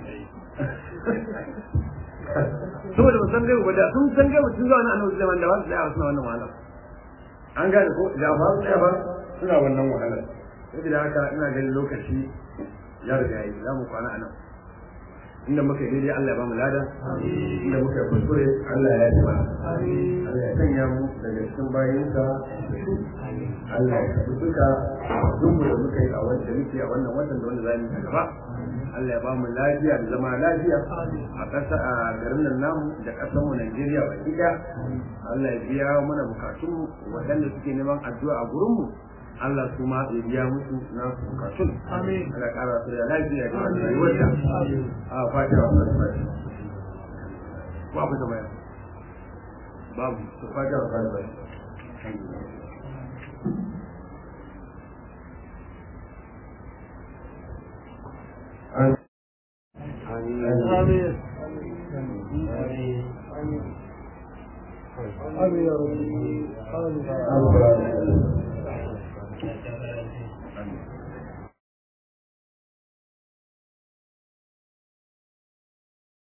saboda ba san gaibu ba da sun san gaibu sun zo na annabi zaman da ba su tsaya suna wannan wahala an gane ko da ba su tsaya ba suna wannan wahala saboda haka ina ganin lokaci ya riga yi za mu kwana a nan inda muka yi daidai Allah ya ba mu lada inda muka yi kuskure Allah ya yi mana Allah ya sanya mu daga cikin bayinsa Allah ya kasu duka duk da muka yi a wanda muke a wannan watan da wanda za mu yi gaba Allah ya ba mu lafiya da zama lafiya a ƙasa a garin nan namu da ƙasar mu Najeriya baki ɗaya Allah ya biya mana bukatun waɗanda suke neman addu'a a gurin mu Allah su ma ya biya musu na bukatun. Amin. Allah ƙara su da lafiya da rayuwarta. A fata wa Allah ta Babu da bayan. Babu. Su fata wa Allah Amin. Amin. آمين يا رب آمين Amin.